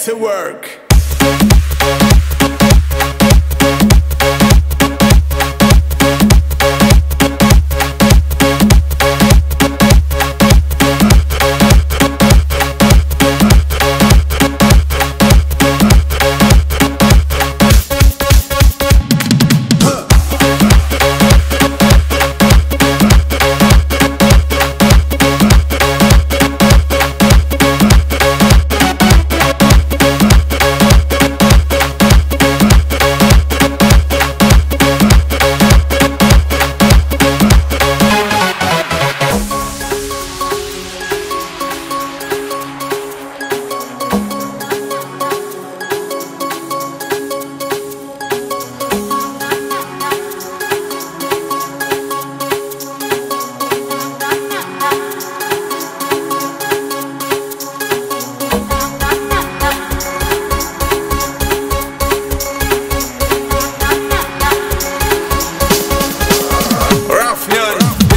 Get to work. Raffian.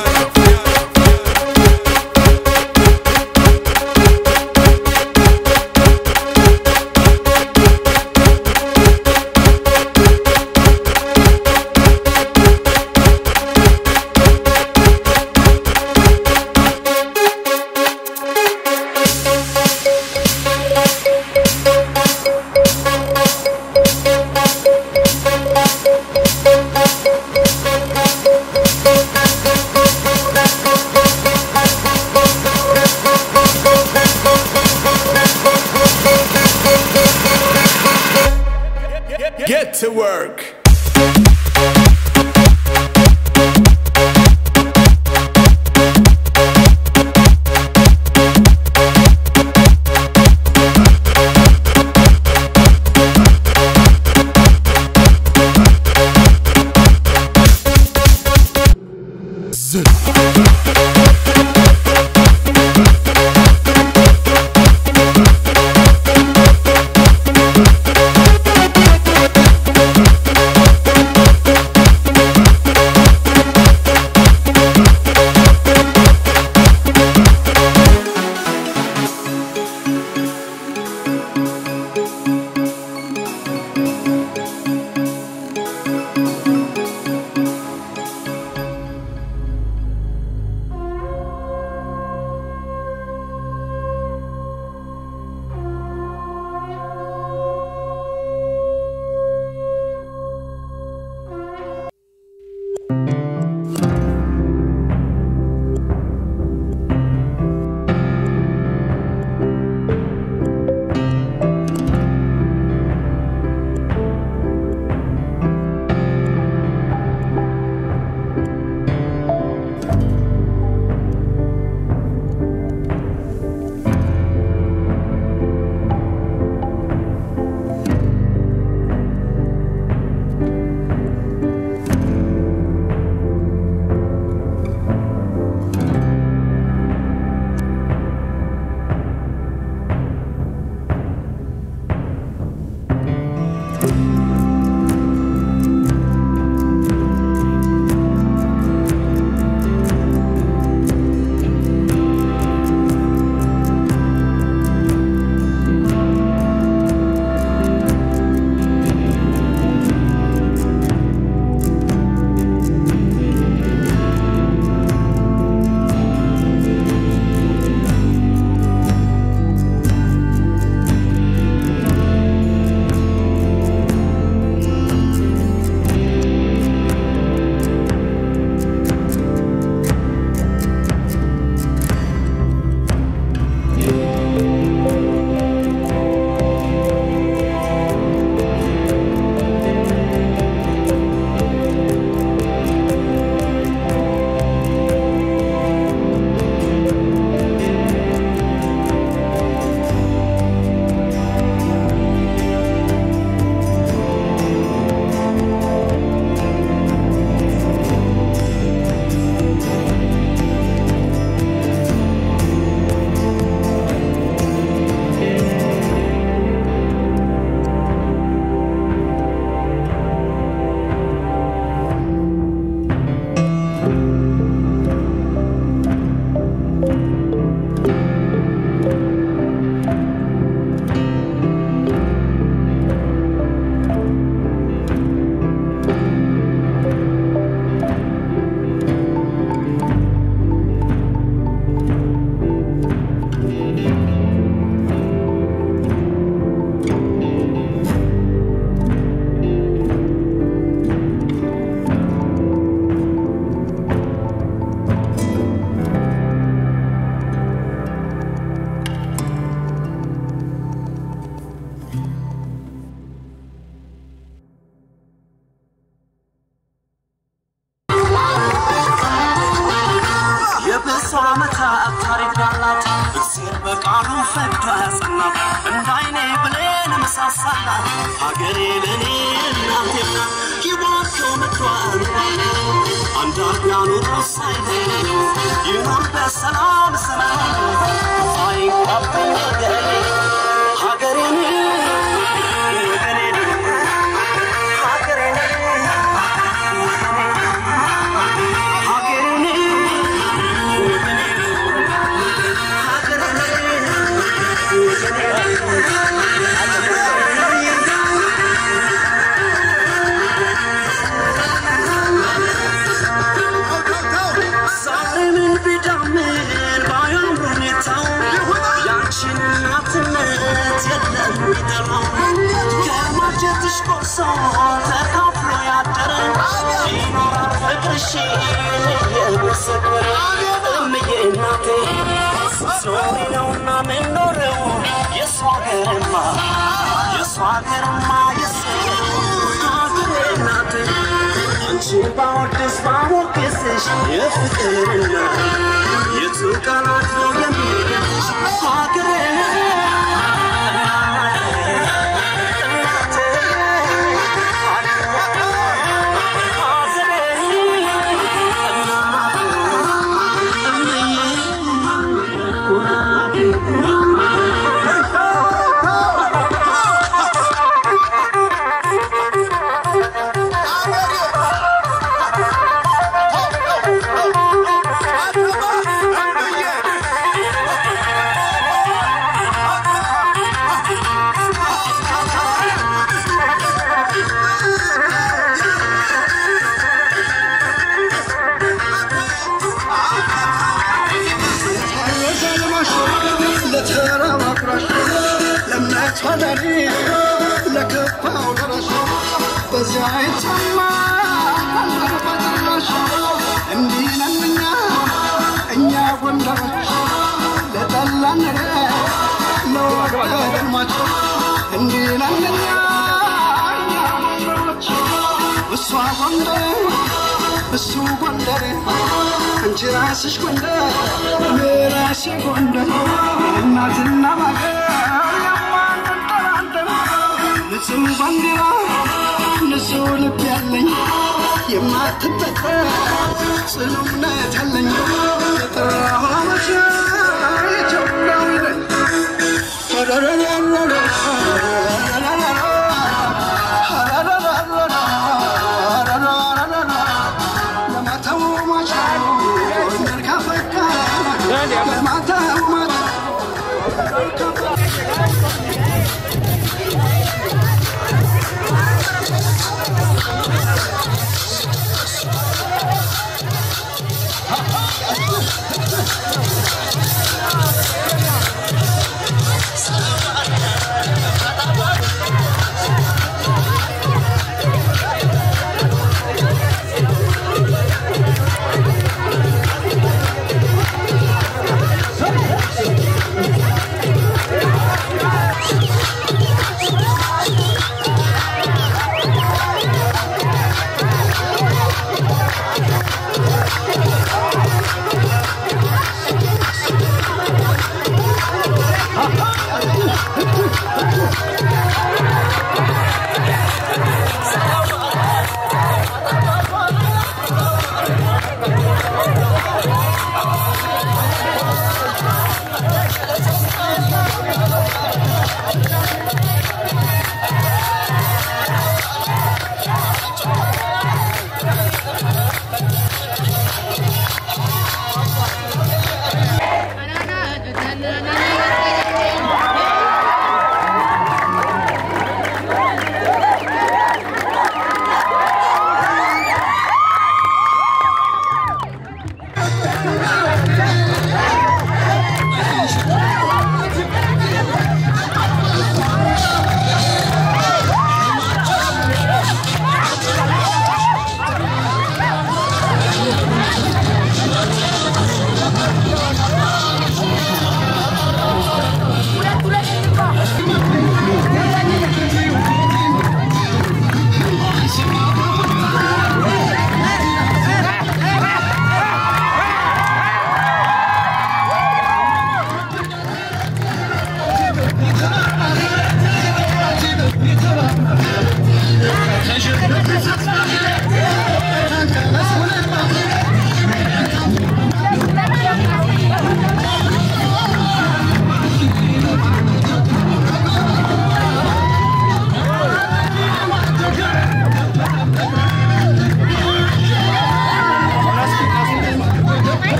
Get to work. እግዚአብሔር በቃሉ ፈቅዶ ያጸናት እንደ አይኔ ብሌን መሳሳላት ሀገሬ ለእኔ እናቴ ናት ይባርከው ምድሯን አንድ አርጋ ኑሮ ሳይለዩ ይኑር በሰላም ሰላም አይንካብኝ ወገኔ ሀገሬን ወገኔን ሀገሬን ዛሬ ምን ቢዳምን ባያምር ሁኔታው ያንቺን እናትነት የለም ሚጠራው ከማጀትሽ ቆርሶ ተካፍሎ ያደረ ይኖራል ፍቅርሽ እየመሰከረ እምዬ እናቴ ስትኖሪ ነውና ምንኖረው የሷ ሀገርማ የሷ ሀገርማ የስ ሀገሬ እናቴ አንቺ ባወድስ ባሞገስሽ የፍቅርና የቱ ቃላት ነው የሚገልጽሽ ሀገሬ ለከፋው ደረሽ በዚያ ይሰማ በጭራሽ እንዲህ ነን እኛ እኛ ጎንደሮች ለጠላን ለወደድማች እንዲህ ነን እኛ እኛ ጎንደሮች እሷ ጎንደር እሱ ጎንደር አንቺ ራስሽ ጎንደር እኔ ራሴ ጎንደር እናትና ማገር የማንጠራጠር ንጹህ ባንዲራ ንጹህ ልብ ያለኝ የማትበጠር ጽኑ እምነት ያለኝ የጠራኋት ኢትዮጵያዊ ነኝ። ለማተው ማሻሩ ካፈካ ለማተው ማሻሩ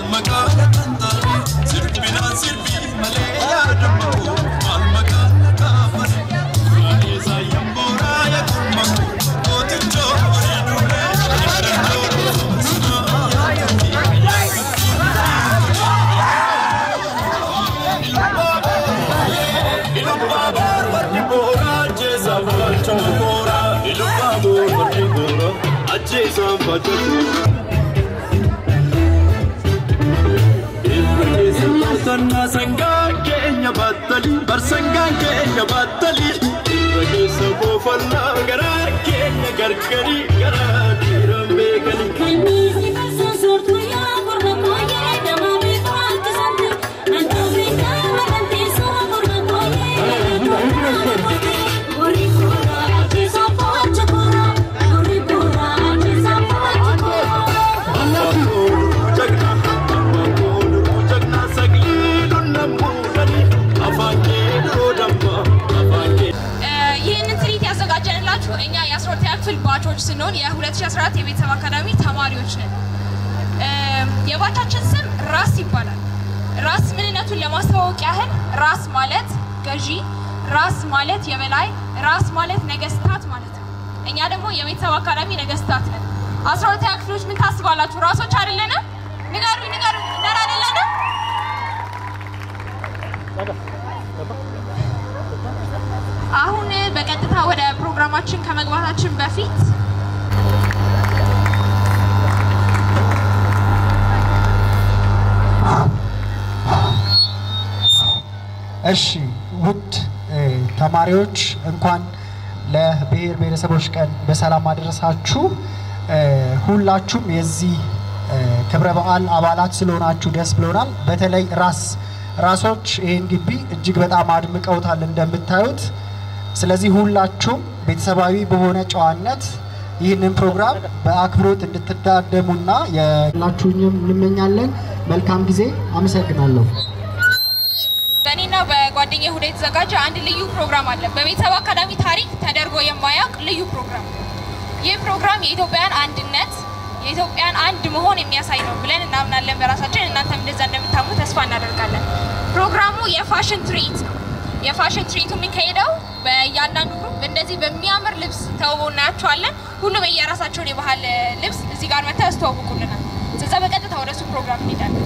Sangaa sangaa keenya battali barsangaan keenya battali irra keessa boofannaa garaa keenya gargari garaa dhiiran beekani. ይህንን ትርኢት ያዘጋጀንላችሁ እኛ የ12ኛ ክፍል ባቾች ስንሆን የ2014 የቤተሰብ አካዳሚ ተማሪዎች ነን። የባቻችን ስም ራስ ይባላል። ራስ ምንነቱን ለማስተዋወቅ ያህል ራስ ማለት ገዢ፣ ራስ ማለት የበላይ፣ ራስ ማለት ነገስታት ማለት ነው። እኛ ደግሞ የቤተሰብ አካዳሚ ነገስታት ነን። 12ኛ ክፍሎች ምን ታስባላችሁ? ራሶች አይደለንም? ንገሩኝ፣ ንገሩኝ። ደህና አይደለንም? አሁን በቀጥታ ወደ ፕሮግራማችን ከመግባታችን በፊት እሺ ውድ እ ተማሪዎች እንኳን ለብሔር ብሔረሰቦች ቀን በሰላም አደረሳችሁ። እ ሁላችሁም የዚህ እ ክብረ በዓል አባላት ስለሆናችሁ ደስ ብሎናል። በተለይ ራስ ራሶች ይህን ግቢ እጅግ በጣም አድምቀውታል እንደምታዩት። ስለዚህ ሁላችሁም ቤተሰባዊ በሆነ ጨዋነት ይህንን ፕሮግራም በአክብሮት እንድትታደሙና የላችሁኝም እንመኛለን። መልካም ጊዜ። አመሰግናለሁ። በእኔና በጓደኛ ሁዳ የተዘጋጀ አንድ ልዩ ፕሮግራም አለ። በቤተሰብ አካዳሚ ታሪክ ተደርጎ የማያውቅ ልዩ ፕሮግራም። ይህ ፕሮግራም የኢትዮጵያን አንድነት የኢትዮጵያን አንድ መሆን የሚያሳይ ነው ብለን እናምናለን በራሳችን። እናንተም እንደዛ እንደምታምኑ ተስፋ እናደርጋለን። ፕሮግራሙ የፋሽን ትርኢት ነው። የፋሽን ትርኢቱ የሚካሄደው በእያንዳንዱ ግሩፕ እንደዚህ በሚያምር ልብስ ተውበው እናያቸዋለን። ሁሉም የየራሳቸውን የባህል ልብስ እዚህ ጋር መጥተው ያስተዋውቁልናል። ስለዛ በቀጥታ ወደ እሱ ፕሮግራም እንሄዳለን።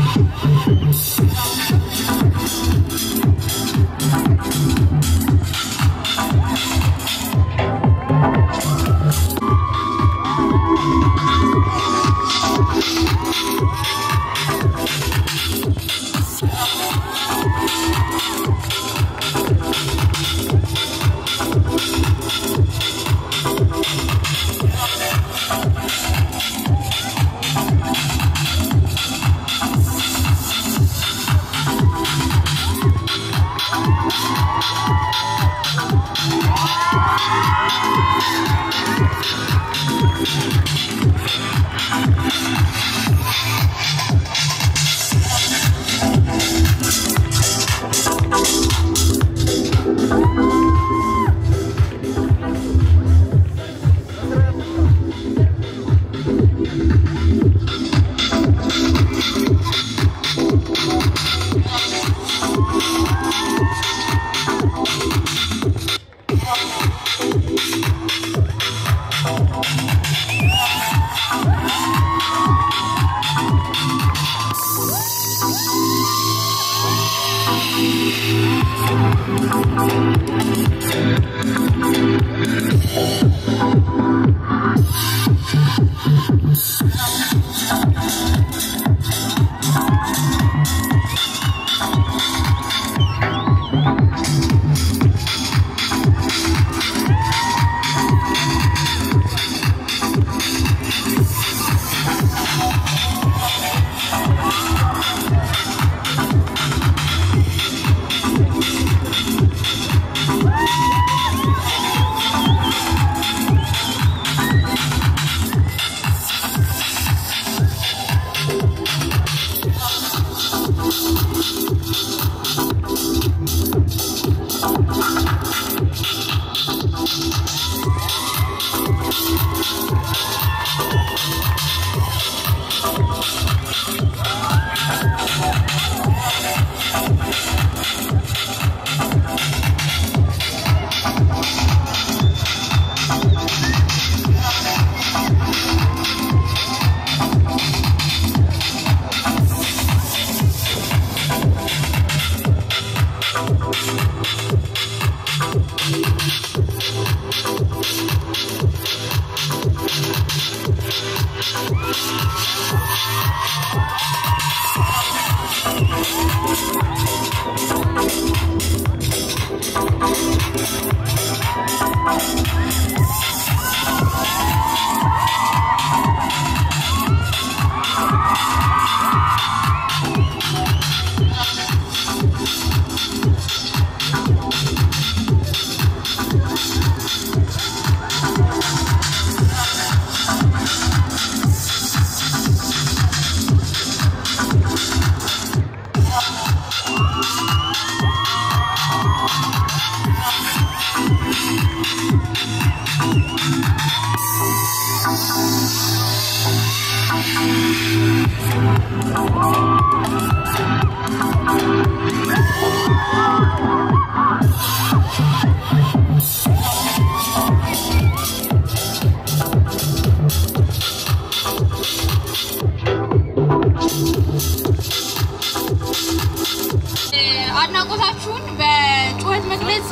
አድናቆታችሁን በጩኸት መግለጽ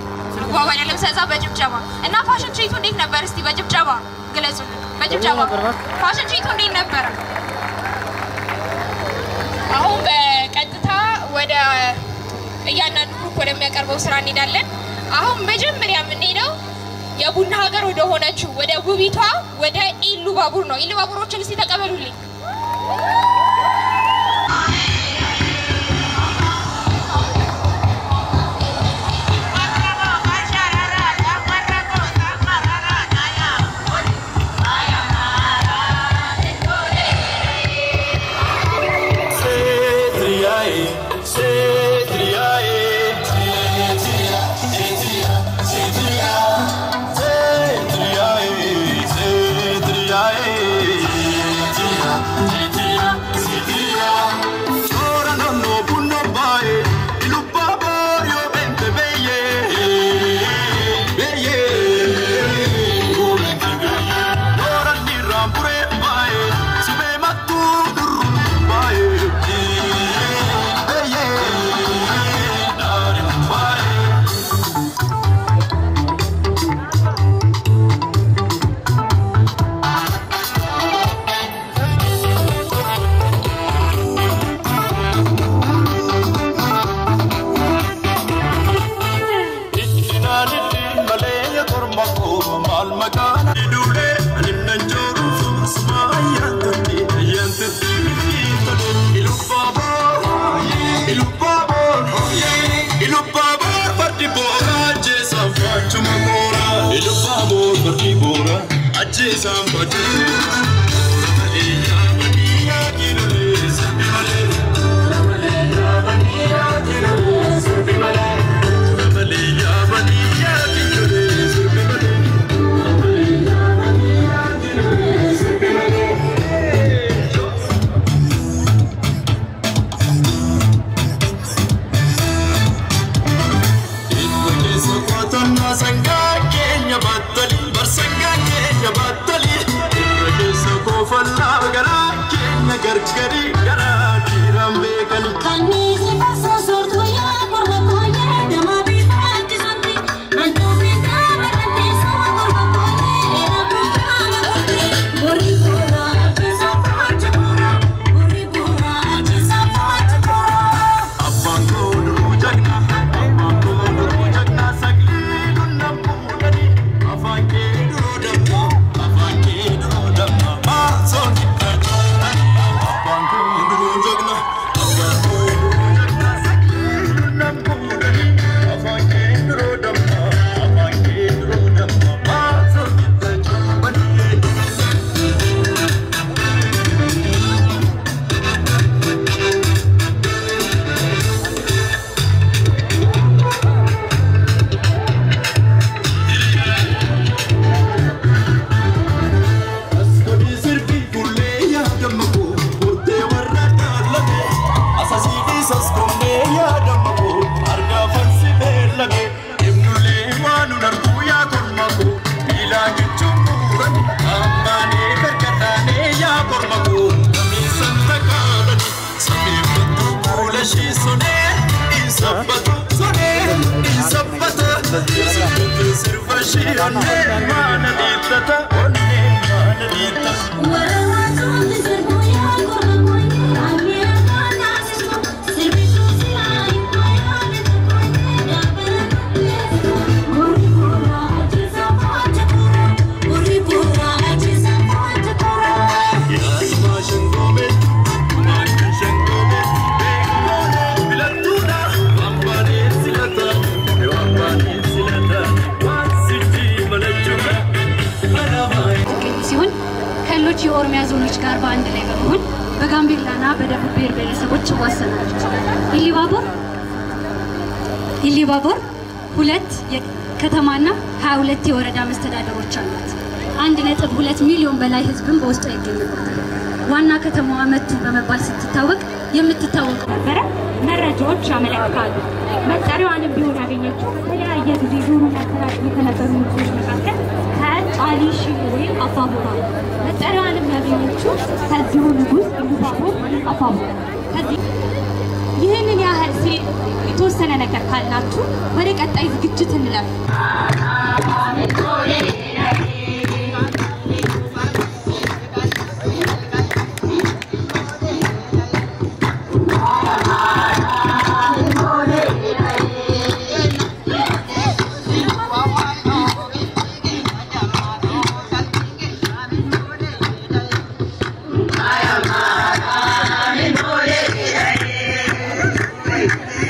እንጓጓለን። ለምሳሌ በጭብጨባ እና ፋሽን ትርኢቱ እንዴት ነበር? እስቲ በጭብጨባ ግለጹልን። በጭብጨባ ፋሽን ትርኢቱ እንዴት ነበረ? አሁን በቀጥታ ወደ እያንዳንዱ ግሩፕ ወደሚያቀርበው ስራ እንሄዳለን። አሁን መጀመሪያ የምንሄደው የቡና ሀገር ወደ ሆነችው ወደ ውቢቷ ወደ ኢሉ ባቡር ነው። ኢሉ ባቡሮችን እስቲ ተቀበሉልኝ። Yeah. Gargari garaa dhiiraan beekani. Abbaan koo duruu jagna, abbaan koo duruu jagna, sagalee dunna fuudhani. Afaan kee duruu damma, afaan kee duruu damma, maasoo gidduu jagna. Abbaan koo duruu jagna, abbaan koo duruu jagna, sagalee dunna fuudhani. Afaan kee duruu damma, afaan kee duruu damma, maasoo gidduu jagna. Askoni sirbi kullee yaadama koo Kootee warra dhaalame Asasiidhis askomnee yaadama koo Argaa farsi beellame Ibnulee waan hun arguu yaa korma koo Miilaa jechuun buurani Ammaanee gargaraanee yaa korma koo Gameessan takaalani Sameeffatu fuula ishii sonee Insabbatu sonee Insabbata Sirbatu sirba ishii onnee maana dhiibbata onnee maana dhiibbata ሲሆን ከሌሎች የኦሮሚያ ዞኖች ጋር በአንድ ላይ በመሆን በጋምቤላና በደቡብ ብሔር ብሔረሰቦች ይዋሰናለች። ኢሊባቦር ኢሊባቦር ሁለት የከተማና 22 የወረዳ መስተዳደሮች አሏት። አንድ ነጥብ ሁለት ሚሊዮን በላይ ህዝብን በውስጧ ይገኝበታል። ዋና ከተማዋ መቱ በመባል ስትታወቅ የምትታወቅ ነበረ መረጃዎች ያመለክታሉ። መጠሪያዋንም ቢሆን ያገኘችው በተለያየ ጊዜ ዞሩ ያስተዳድሩ ከነበሩ ንጉሶች መካከል ከአሊ ሺህ ወይም አባቦራ ነው። መጠሪያዋንም ያገኘችው ከዚሁ ንጉስ ኢሉባቦር ወይም አባቦራ ከዚህ ይህንን ያህል ሲ የተወሰነ ነገር ካልናችሁ ወደ ቀጣይ ዝግጅት እንለፍ።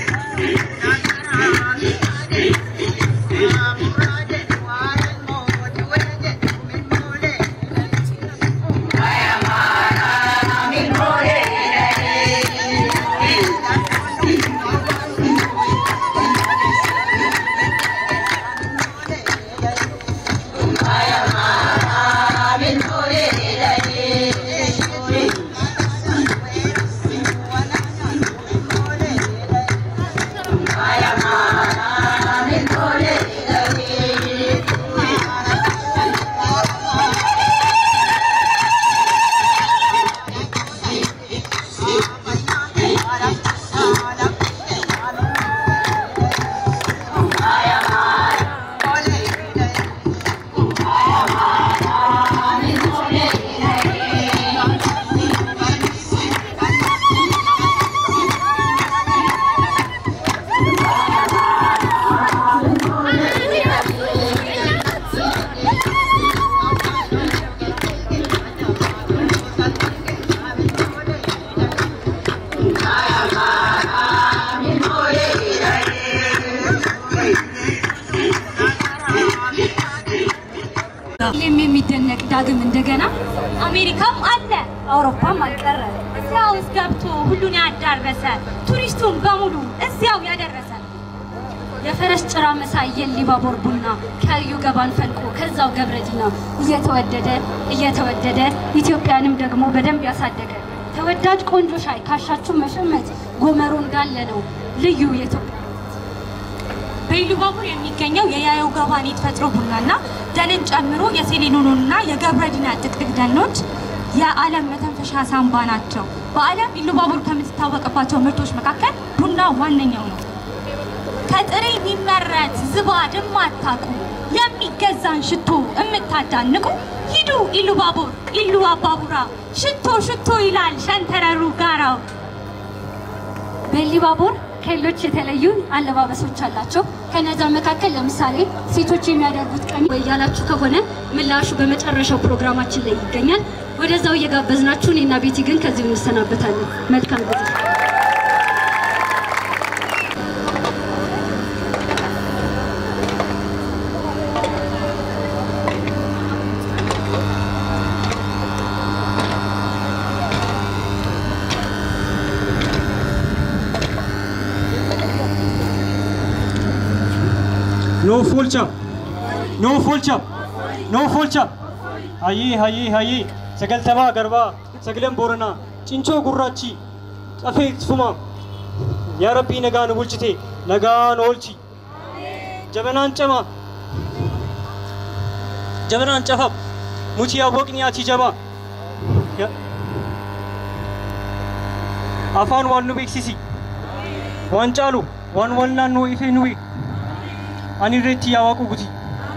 Thank ዳግም እንደገና አሜሪካም አለ አውሮፓም አልቀረ እዚያ ውስጥ ገብቶ ሁሉን ያዳረሰ ቱሪስቱን በሙሉ እዚያው ያደረሰ የፈረስ ጭራ መሳይ የሊባቦር ቡና ከዩ ገባን ፈልቆ ከዛው ገብረዲና እየተወደደ እየተወደደ ኢትዮጵያንም ደግሞ በደንብ ያሳደገ ተወዳጅ ቆንጆ ሻይ ካሻችሁ መሸመት ጎመሮ እንዳለ ነው ልዩ የኢትዮጵያ በኢሉባቡር የሚገኘው የያየው ገባን የተፈጥሮ ቡናና ደንን ጨምሮ የሴሌኖኖና የገብረዲና ጥቅጥቅ ደኖች የዓለም መተንፈሻ ሳንባ ናቸው። በዓለም ኢሉባቡር ከምትታወቅባቸው ምርቶች መካከል ቡና ዋነኛው ነው። ከጥሬ የሚመረት ዝባድ የማታውቁ የሚገዛን ሽቶ የምታዳንቁ ሂዱ ኢሉባቡር ኢሉ አባቡራ ሽቶ ሽቶ ይላል ሸንተረሩ ጋራው። በኢሉባቡር ከሌሎች የተለዩ አለባበሶች አላቸው። ከነዛ መካከል ለምሳሌ ሴቶች የሚያደርጉት ቀሚ ወይ ያላችሁ ከሆነ ምላሹ በመጨረሻው ፕሮግራማችን ላይ ይገኛል። ወደዛው እየጋበዝናችሁ እኔና ቤቲ ግን ከዚሁ እንሰናበታለን። መልካም ጊዜ። No fulcha. No fulcha. No fulcha. Hayyi hayyi hayyi. Sagaltamaa garbaa. Sagaleen booranaa. Cincoo gurraachi. Cafee fuma. Yaa Rabbii nagaa nu bulchite. Nagaa nu oolchi. Jabanaan cama. Jabanaan cafa. Mutii awwaqni ati jaba. Ya- Afaan waan nu beeksisi. Waan caalu. Waan wal naannoo ifee nu beeku. ani irratti yaa waaqu guti.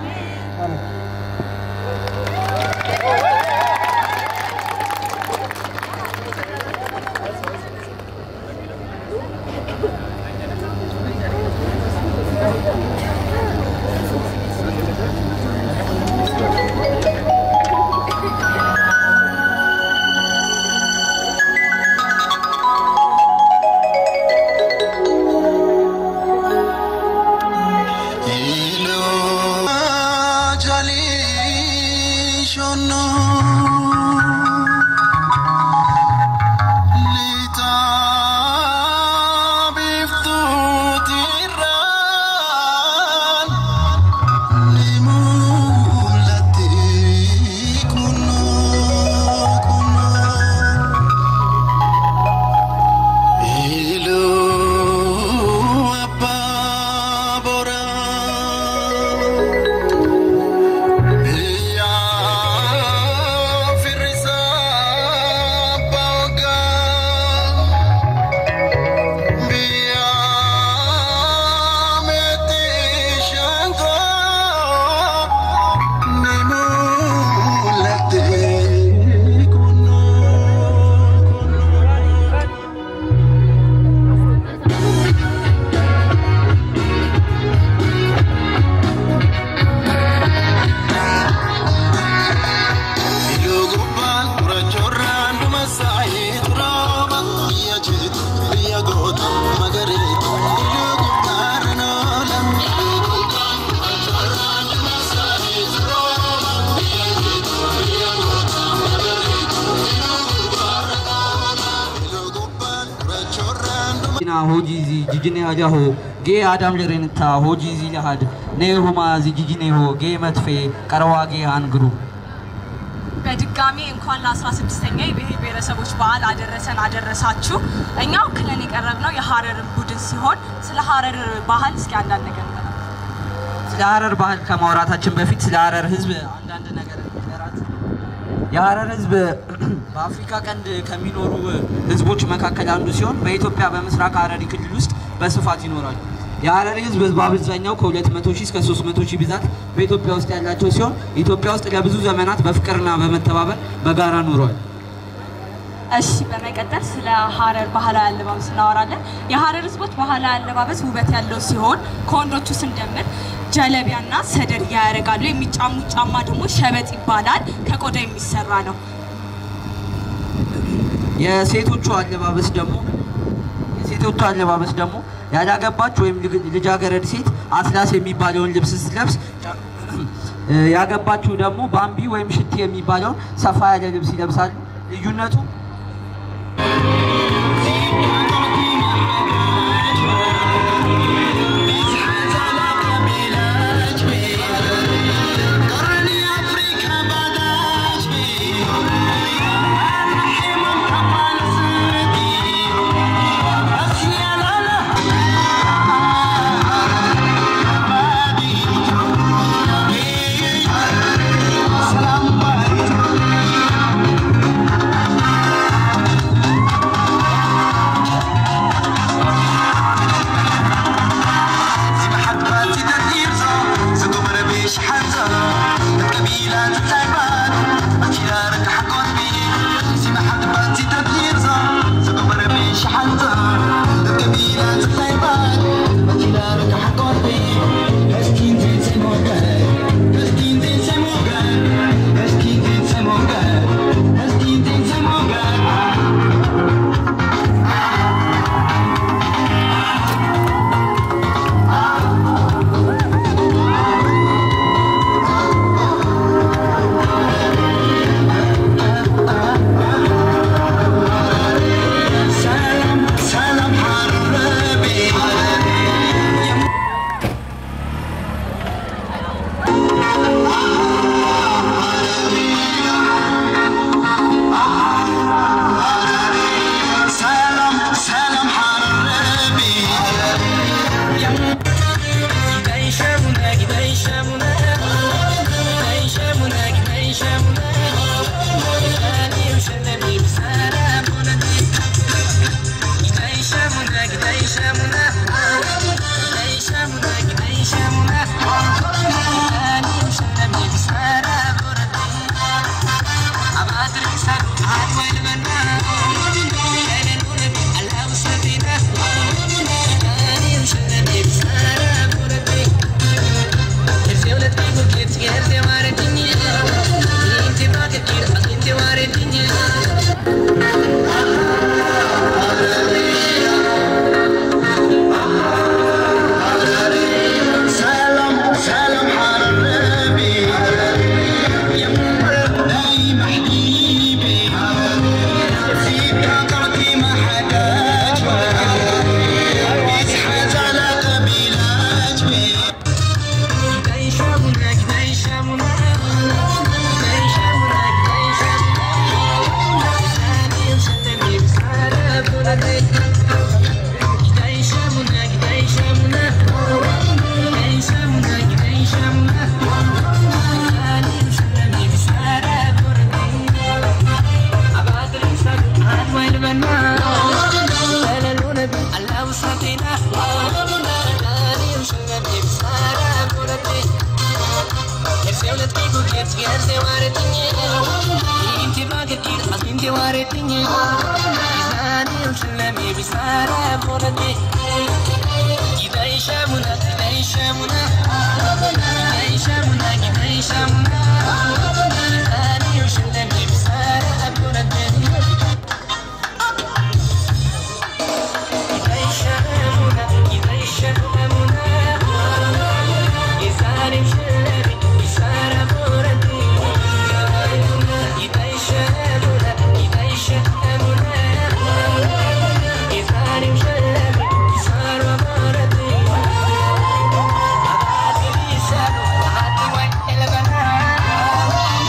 ina hojiizi jijine hajaho gee aadam lerenta hojiizi lahad nee ሁማዚ ጂጂኔሆ ጌ መትፌ ቀረዋ ጌ አንግሩ በድጋሚ እንኳን ለ16ኛ የብሔር ብሔረሰቦች በዓል አደረሰን አደረሳችሁ። እኛ ወክለን የቀረብነው የሀረርን ቡድን ሲሆን ስለ ሀረር ባህል እስኪ አንዳንድ ነገር እንበል። ስለ ሀረር ባህል ከማውራታችን በፊት ስለ ሀረር ህዝብ አንዳንድ ነገር እንገራት። የሀረር ህዝብ በአፍሪካ ቀንድ ከሚኖሩ ህዝቦች መካከል አንዱ ሲሆን በኢትዮጵያ በምስራቅ ሀረሪ ክልል ውስጥ በስፋት ይኖራሉ። የሀረሪ ህዝብ በአብዛኛው ከ200 ሺህ እስከ 300 ሺህ ብዛት በኢትዮጵያ ውስጥ ያላቸው ሲሆን ኢትዮጵያ ውስጥ ለብዙ ዘመናት በፍቅርና በመተባበር በጋራ ኑረዋል። እሺ በመቀጠል ስለ ሀረር ባህላዊ አለባበስ እናወራለን። የሀረር ህዝቦች ባህላዊ አለባበስ ውበት ያለው ሲሆን ከወንዶቹ ስንጀምር ጀለቢያና ሰደርያ ያደርጋሉ። የሚጫሙት ጫማ ደግሞ ሸበጥ ይባላል። ከቆዳ የሚሰራ ነው። የሴቶቹ አለባበስ ደግሞ የሴቶቹ አለባበስ ደግሞ ያላገባች ወይም ልግ- ልጃገረድ ሴት አትላስ የሚባለውን ልብስ ስትለብስ እ፣ ያገባችሁ ደግሞ ባምቢ ወይም ሽቲ የሚባለውን ሰፋ ያለ ልብስ ይለብሳሉ። ልዩነቱ Thank you.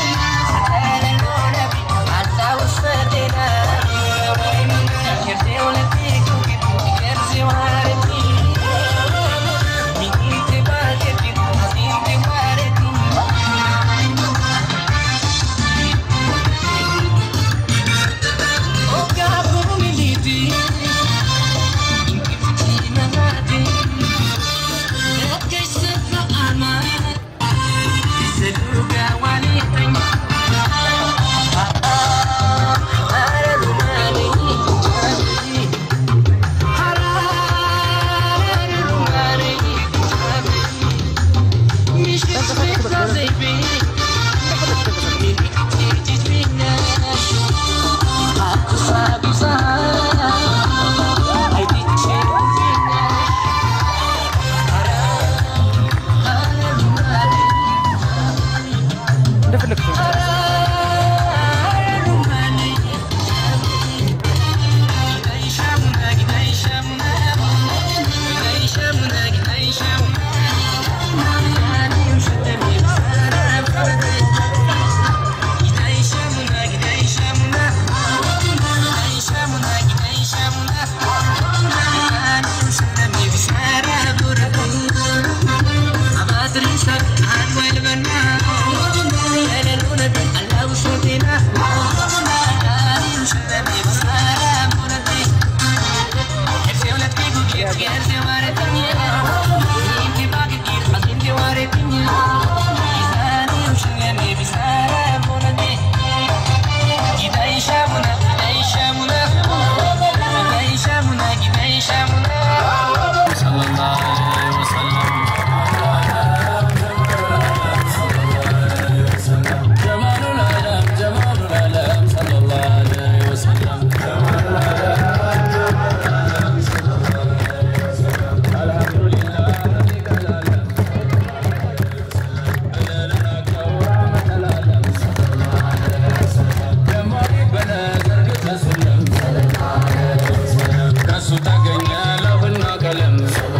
ከሱ ተገኘ ለውና ቀለም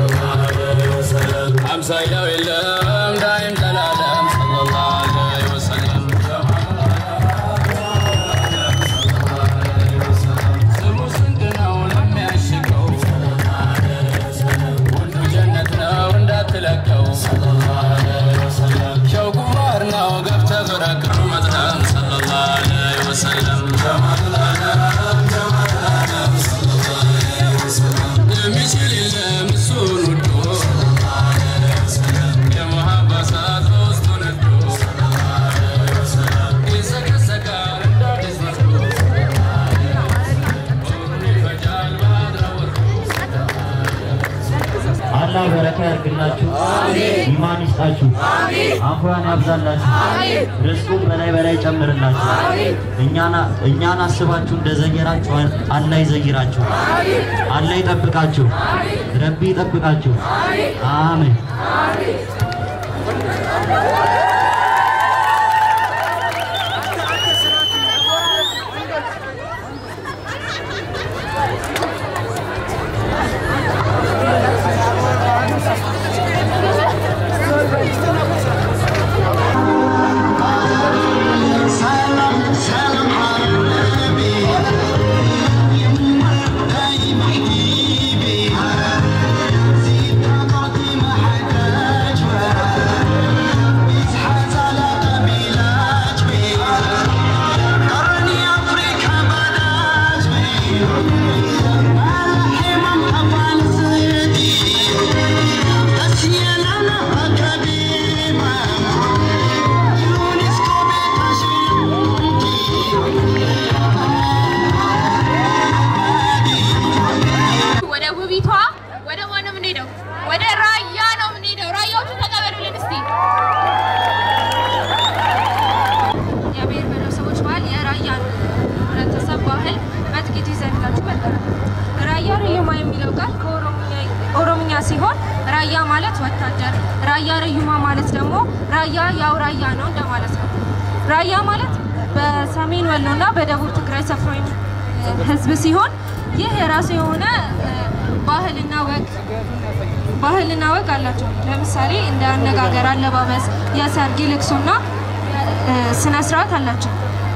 አምሳያው የለም ዳይም ዘላለም ሰለላሁ ዐለይሂ ወሰለም ስሙ ስንት ነው ለሚያሽቀው ሁሉ ጀነት ነው እንዳትለቀው ሸውቁ ማር ነው ገብተህ በረቅሩ መጥለም ሰለላሁ ዐለይሂ ወሰለም የሚችል የለም እሱን ወዶ የመሃባ እሳት በውስጡ ነዶ ይሰቀሰቃል እንደ አዲስ መስሎ በውኑ ይፈጃል በአድራወቱ አላህ በረካ ያርግላችሁ፣ ኢማን ይስጣችሁ፣ አፍዋን ያብዛላችሁ፣ ርስቁን በላይ በላይ ጨምርላችሁ። እኛና- እኛን አስባችሁ እንደዘየራችሁ አላህ ይዘይራችሁ፣ አላህ ይጠብቃችሁ፣ ረቢ ይጠብቃችሁ። አሜን። ሰላም ሰላም ሐቢቢ دايم حبيبي زيد قاضي ما حداج بيزحز على قبيلات بي قرني افريقيا بلاج بي الحمام طبعا زيدي بس يلانا قديمه يونسكو ወደ ውቢቷ ወደ ማን ነው የምንሄደው? ወደ ራያ ነው የምንሄደው። ራያዎቹ ተቀበሉልን እስቲ። የብሔር ብሔረሰቦች ባህል የራያ ህብረተሰብ ባህል በጥቂቱ ይዘንላችሁ መጥተናል። ራያ ረዩማ የሚለው ቃል ከኦሮምኛ- ኦሮምኛ ሲሆን ራያ ማለት ወታደር፣ ራያ ረዩማ ማለት ደግሞ ራያ ያው ራያ ነው እንደማለት ነው። ራያ ማለት በሰሜን ወሎ እና በደቡብ ትግራይ ሰፍሮ የሚ- ህዝብ ሲሆን ይህ የራሱ የሆነ እ፣ ባህልና ወግ ባህልና ወግ አላቸው። ለምሳሌ እንደ አነጋገር፣ አለባበስ፣ የሰርግ ልቅሶና ስነ ስርዓት አላቸው።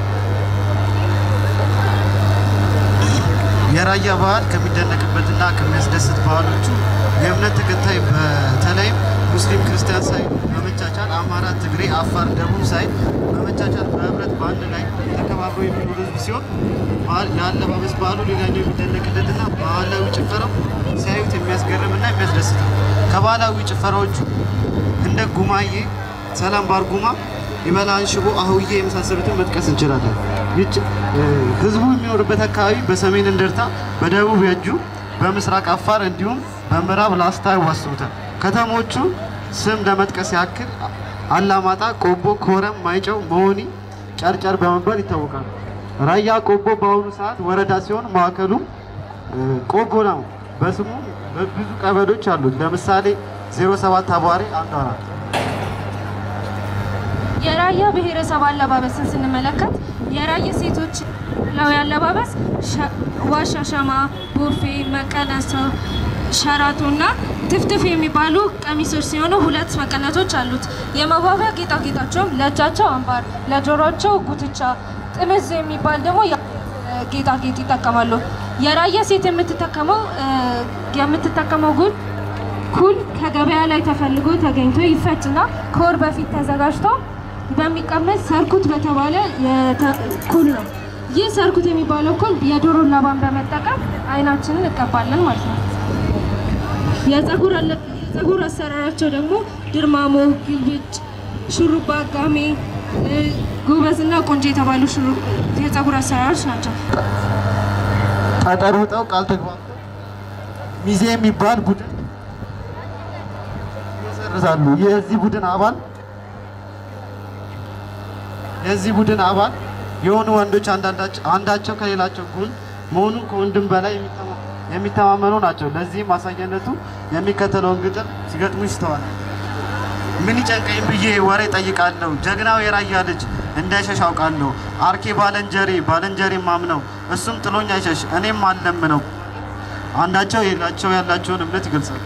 የራያ ባህል ከሚደነቅበትና ከሚያስደስት ባህሎቹ የእምነት ተከታይ በተለይም ሙስሊም ክርስቲያን ሳይ በመቻቻል አማራ፣ ትግሬ፣ አፋር፣ ደቡብ ሳይ በመቻቻል በህብረት በአንድ ላይ ተከባብሮ የሚኖር ህዝብ ሲሆን ባህል- የአለባበስ ባህሉ ሌላኛው የሚደነቅለትና ባህላዊ ጭፈራው ሲያዩት የሚያስገርምና የሚያስደስት ነው። ከባህላዊ ጭፈራዎቹ እንደ ጉማዬ፣ ሰላም ባርጉማ፣ ይመላን ሽቦ፣ አህውዬ የመሳሰሉትን መጥቀስ እንችላለን። ይች እ፣ ህዝቡ የሚኖርበት አካባቢ በሰሜን እንደርታ፣ በደቡብ የእጁ፣ በምስራቅ አፋር እንዲሁም በምዕራብ ላስታ ያዋስኑታል። ከተሞቹ ስም ለመጥቀስ ያክል አላማጣ፣ ቆቦ፣ ኮረም፣ ማይጨው፣ መሆኒ፣ ጨርጨር በመባል ይታወቃሉ። ራያ ቆቦ በአሁኑ ሰዓት ወረዳ ሲሆን ማዕከሉ እ፣ ቆቦ ነው። በስሙ ብዙ ቀበሌዎች አሉት። ለምሳሌ 07 አቧሬ አንዷ ናት። የራያ ብሔረሰብ አለባበስን ስንመለከት የራያ ሴቶች ባህላዊ አለባበስ ሸ- ዋሻ ሸማ፣ ቦፌ፣ መቀነቶ፣ ሸራቶ እና ትፍትፍ የሚባሉ ቀሚሶች ሲሆኑ ሁለት መቀነቶች አሉት። የመዋቢያ ጌጣጌጣቸውም ለእጃቸው አምባር፣ ለጆሮቸው ጉትቻ፣ ጥምዝ የሚባል ደግሞ የ- ጌጣጌጥ ይጠቀማሉ። የራያ ሴት የምትጠቀመው እ፣ የምትጠቀመው ጉል ኩል ከገበያ ላይ ተፈልጎ ተገኝቶ ይፈጭና ከወር በፊት ተዘጋጅቶ በሚቀመጥ ሰርኩት በተባለ የተ- ኩል ነው። ይህ ሰርኩት የሚባለው ኩል የዶሮ ላባን በመጠቀም አይናችንን እንቀባለን ማለት ነው። የጸጉር አለ- የጸጉር አሰራራቸው ደግሞ ድርማሞ፣ ግልብጭ፣ ሹሩባ፣ ጋሜ፣ እ፣ ጎበዝና ቆንጆ የተባሉ ሹሩ- የጸጉር አሰራሮች ናቸው። ጠጠር ውጠው ቃል ተግባብተው ሚዜ የሚባል ቡድን ይሰርዛሉ። የዚህ ቡድን አባል የዚህ ቡድን አባል የሆኑ ወንዶች አንዳንዳቸው አንዳቸው ከሌላቸው ጎን መሆኑን ከወንድም በላይ የሚተማ- የሚተማመኑ ናቸው። ለዚህም ማሳያነቱ የሚከተለውን ግጥም ሲገጥሙ ይስተዋላል። ምን ይጨንቀኝ ብዬ ወሬ ጠይቃለሁ። ጀግናው የራያ ልጅ እንዳይሸሽ አውቃለሁ። አርኬ ባለንጀሬ ባለንጀሬ ማምነው እሱም ጥሎኝ አይሸሽ እኔም አለምነው። አንዳቸው የሌላቸው ያላቸውን እምነት ይገልጻሉ።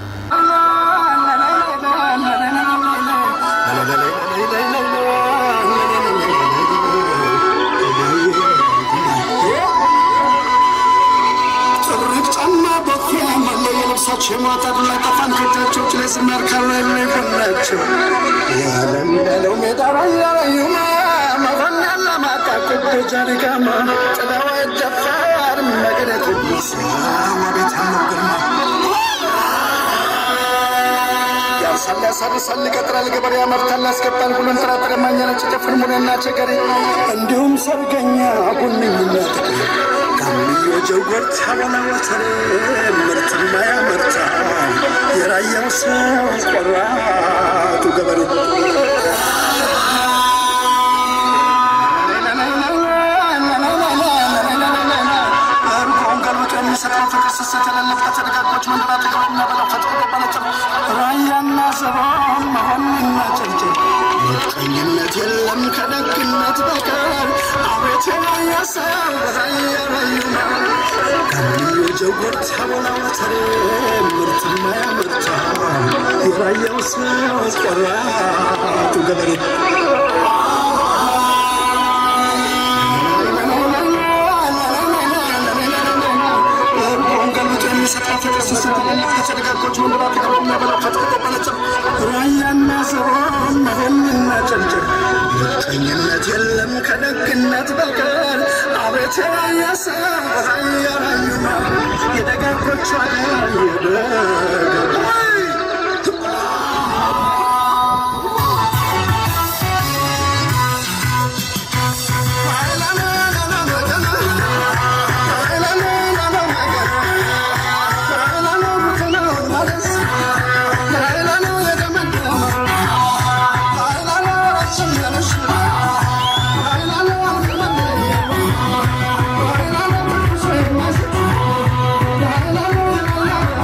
ጥርቅ ጫማ ቦቴ መለየ ልብሳቸው የማጣድ ላጠፋን ከእጃቸው ችላይ ስናርካላ የሚጎናቸው የዓለም ያለው ሜዳ ራያ ራዩማ መሆን ያለ ማቃቅብ ጃሪጋማ ጥላዋ ይደፋር መቅደት ወቤት ያለው ግርማ ያርሳል ያሳርሳል ይቀጥራል ገበሬ ያመርታል ያስገባል ሁሉን ጥራጥሬ ማኛ ነጭ ጨፍር ሙኔና ቸገሬ እንዲሁም ሰርገኛ ቡንኝነት ጋምዮ ጀጎር ታበላ ወተሬ ምርትማ ያመርታል የራያው ሰው ቆራጡ ገበሬ እርጎን ገልብጦ የሚሰጠው ፍቅር ስስት የሌለበት ደጋጎች መንደር አጠገብ የሚያበላው ፈጥሮ በነጥብ ራያና ዘቦን መሆንና ጨርጭር ምቀኝነት የለም ከደግነት በቀር አቤት የራያ ሰው በራያ ራዩማ ጋምዮ ጀጎር ታቦላ ወተሬ ምርትማ ያመርታል የራያው ሰው ቆራጡ ገበሬ እርጎን ገልብጦ የሚሰጠው ፍቅር ስስት የሌለበት ደጋጎች መንደር አጠገብ የሚያበላው ፈጥሮ በነጥብ ራያና ዘቦን መሆንና ጨርጭር ምቀኝነት የለም ከደግነት በቀር አቤት የራያ ሰው ራያ ራዩማ የደጋጎች አገር የደጋጎች La la la la la la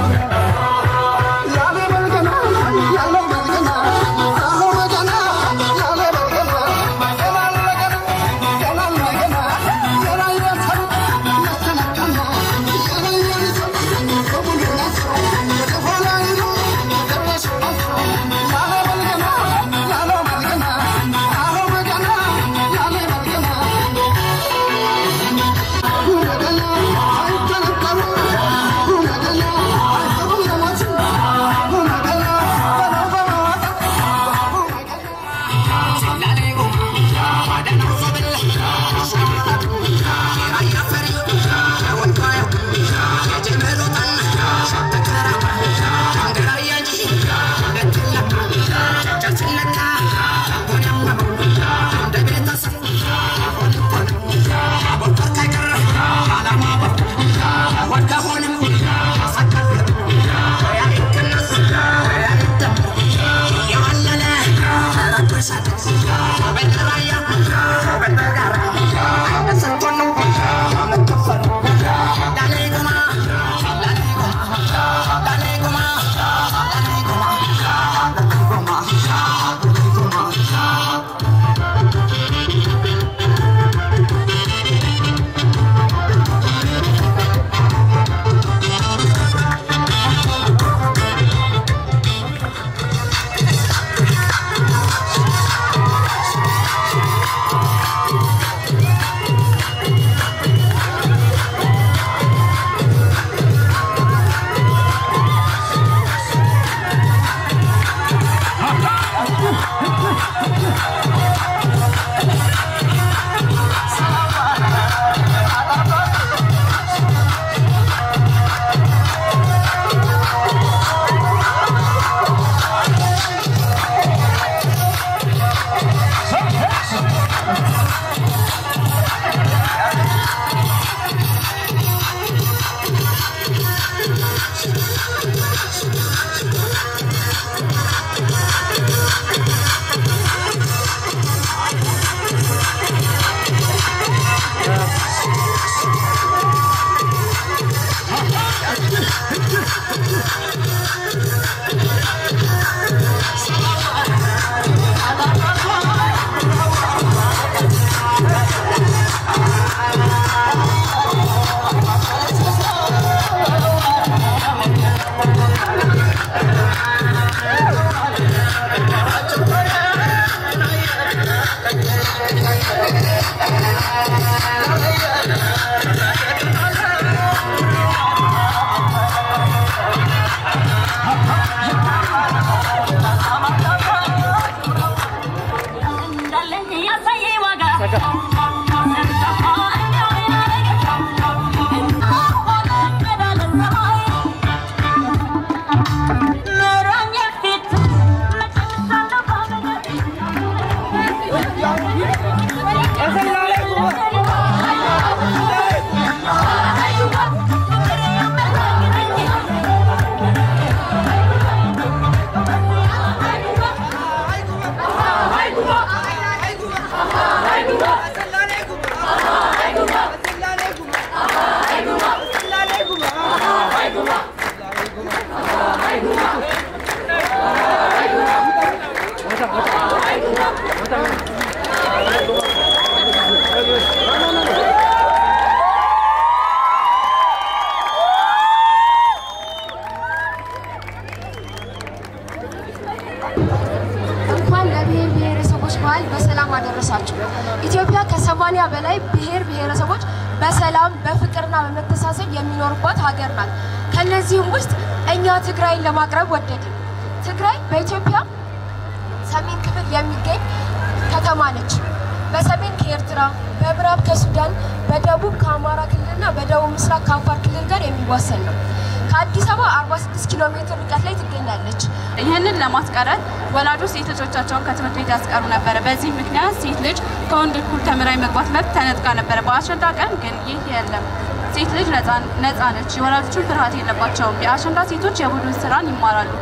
በዓል በሰላም አደረሳችሁ። ኢትዮጵያ ከሰማኒያ በላይ ብሔር ብሔረሰቦች በሰላም በፍቅርና በመተሳሰብ የሚኖሩባት ሀገር ናት። ከነዚህም ውስጥ እኛ ትግራይን ለማቅረብ ወደድን። ትግራይ በኢትዮጵያ ሰሜን ክፍል የሚገኝ ከተማ ነች። በሰሜን ከኤርትራ፣ በምዕራብ ከሱዳን፣ በደቡብ ከአማራ ክልልና በደቡብ ምስራቅ ከአፋር ክልል ጋር የሚዋሰን ነው። ከአዲስ አበባ 46 ኪሎ ሜትር ርቀት ላይ ትገኛለች። ይህንን ለማስቀረት ወላጆች ሴት ልጆቻቸውን ከትምህርት ቤት ያስቀሩ ነበረ። በዚህ ምክንያት ሴት ልጅ ከወንድ እኩል ተምራ የመግባት መብት ተነጥቃ ነበረ። በአሸንዳ ቀን ግን ይህ የለም። ሴት ልጅ ነፃ ነች። የወላጆችን ፍርሃት የለባቸውም። የአሸንዳ ሴቶች የቡድን ስራን ይማራሉ።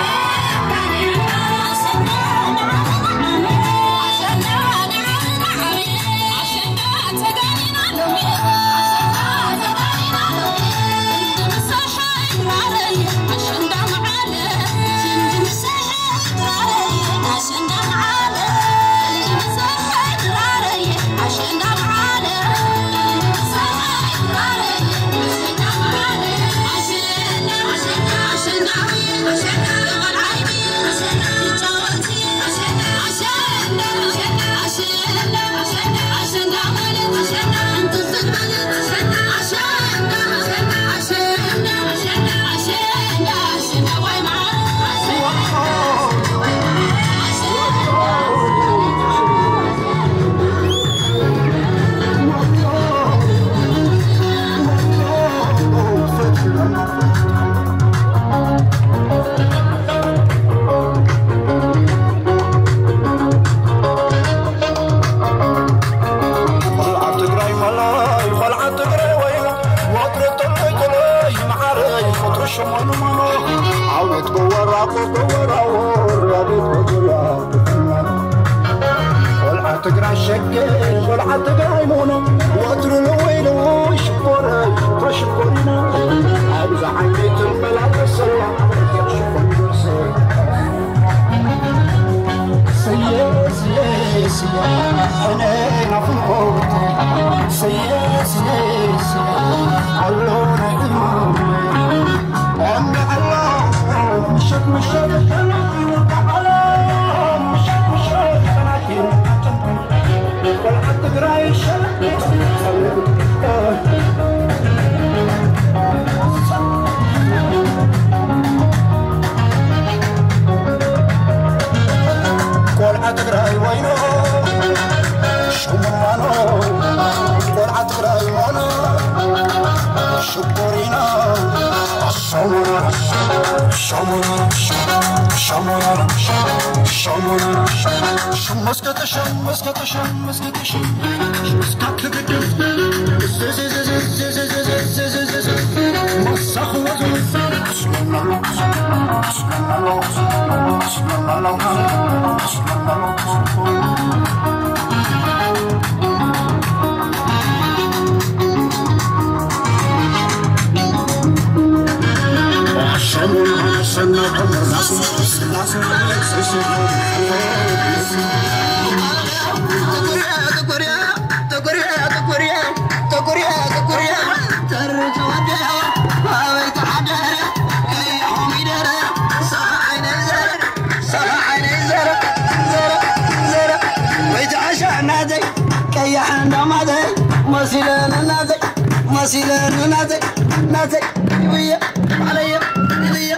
ትግራይ ሸገር ቆልዓ ትግራይ ሙኖ ወትሩ ንወይሉ ሽኮረ ተሽኮሪና ኣብዛ ዓይነት መላቀሰላ ስየ ስየ ስየ እኔ ናፍቆት ስየ ስየ ስየ አሎ ነኢማ أمن الله مشك مشك مشك مشك ቆልዓ ትግራይ ወይኖ ሽሙማኖ ቆልዓ ትግራይ ሞኖ ሽኮሪና ሸሙና ሸሙና ሸሙና ሸሙና መስከተ ሸም መስከተ ሸም መስከተ ሸም መስከተ ግድፍ መሳኹ ወዙ شمونا سنة عمر مسيلنا نازك مسيلنا نازك نازك يبيا عليا يبيا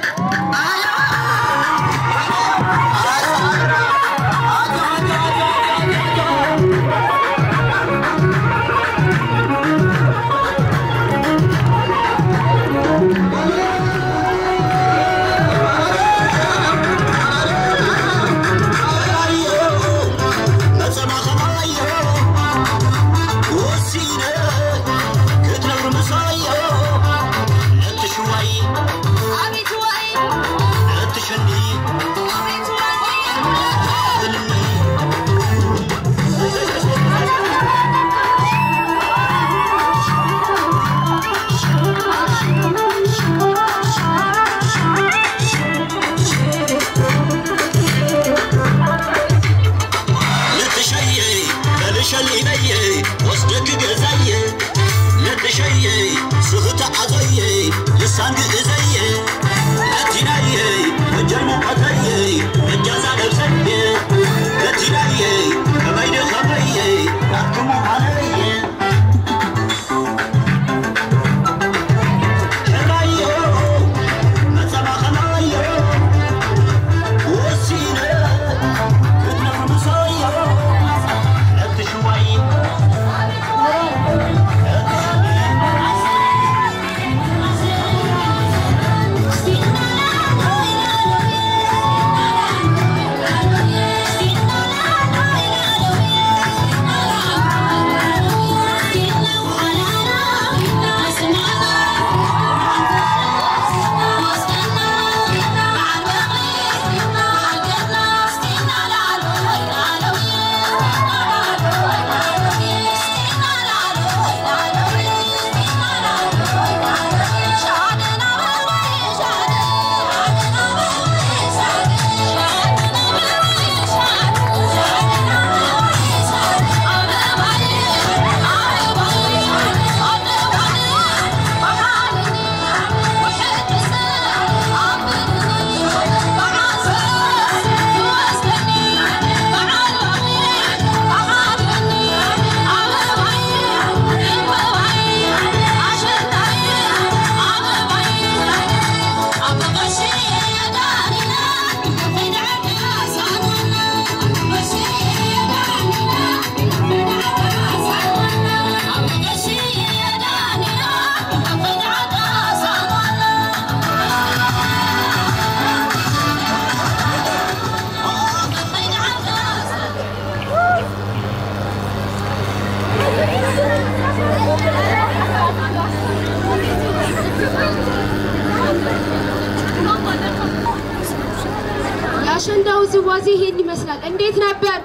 የአሸንዳው ዝዋዜ ይሄን ይመስላል። እንዴት ነበር?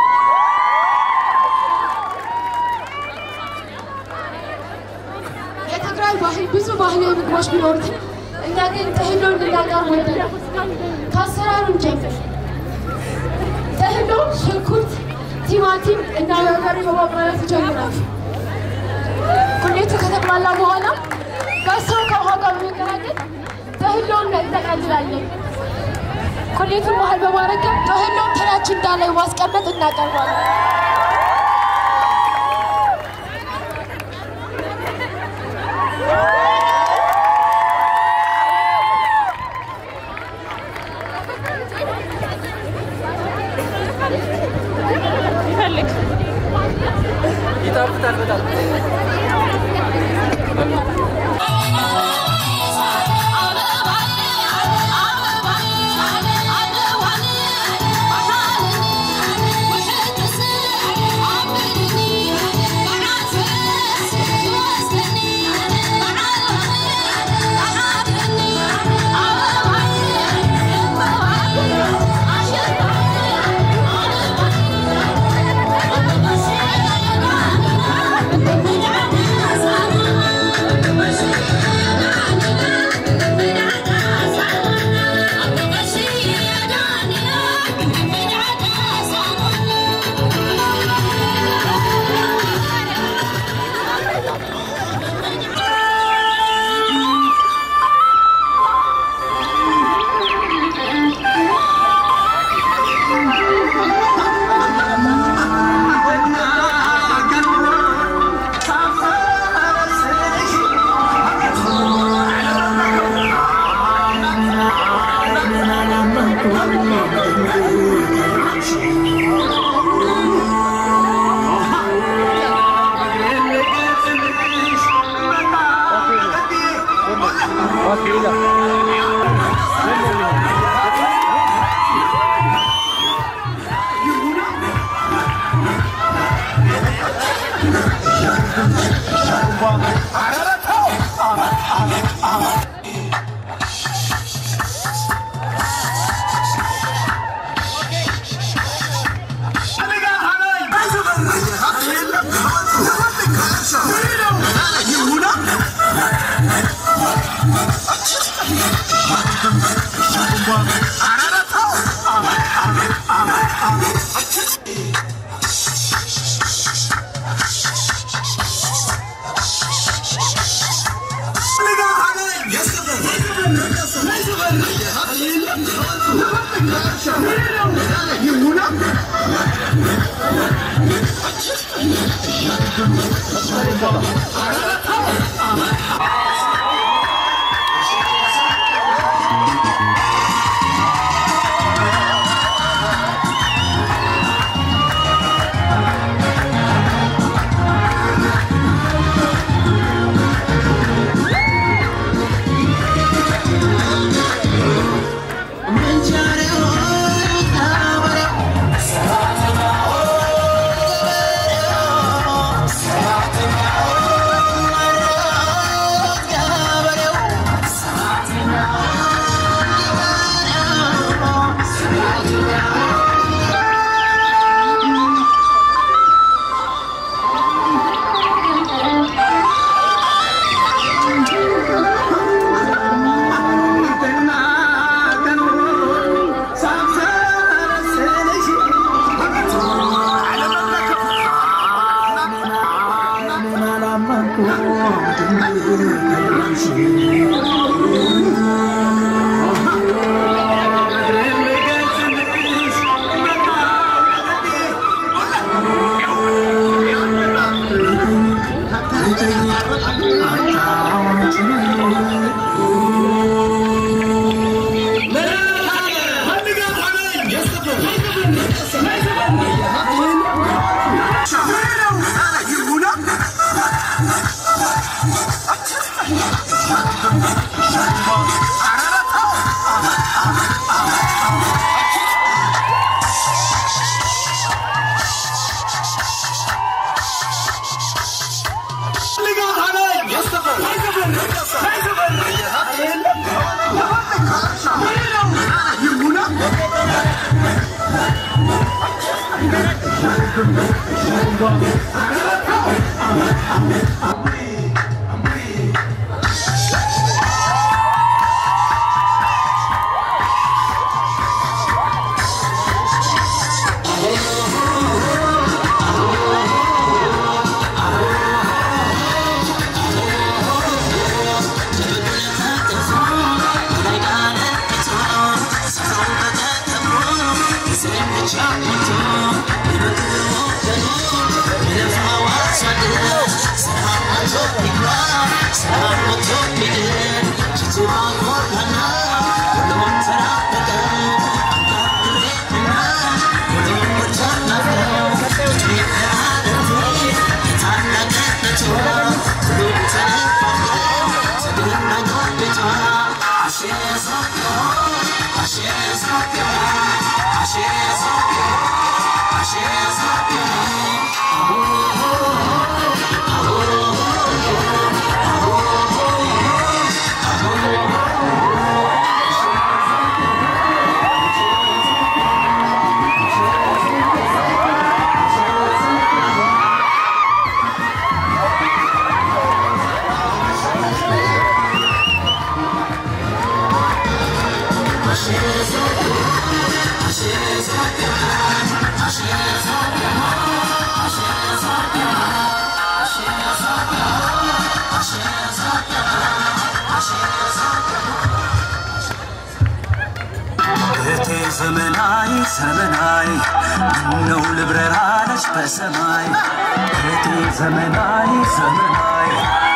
የትግራይ ባህል ብዙ ባህላዊ ምግቦች ቢኖሩትም እኛ ግን ጥህሎ እንድናቀርብ ወደድን። ከአሰራሩ እንጀምር። ጥህሎ ሽንኩርት፣ ቲማቲም እና በርበሬ በማቁላላት ይጀምራል። ቁሌቱ ከተቁላላ በኋላ በሰው ከውሃ ጋር በመቀላቀል ጥህሎውን እንጠቀልላለን። ቁሌቱን መሀል በማድረግ ጥህሎውን ትሪያችን ላይ ማስቀመጥ እናቀርባለን። ይጣፍጣል በጣም Oh እህቴ ዘመናዊ ዘመናዊ ምነው ልብረራለች በሰማይ እህቴ ዘመናዊ ዘመናዊ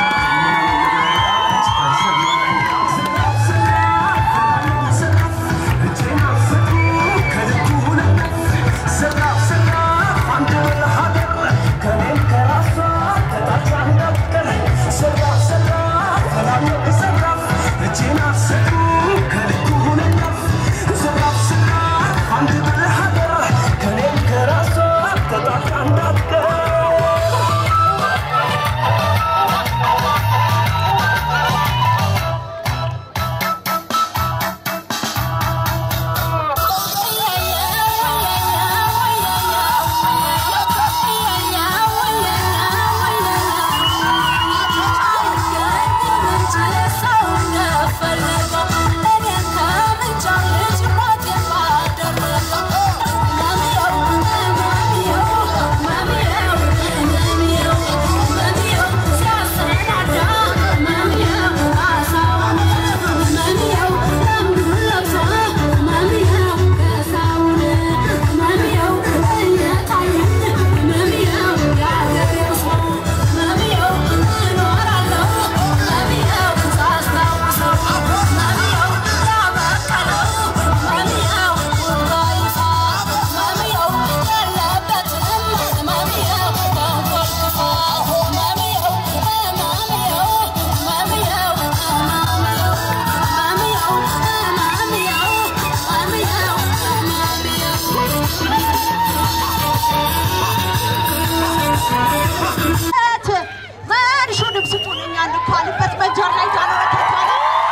ማርሹንም ስጡልኛ እንኳንበት መንጀር ላይ ዳኖረከቷለ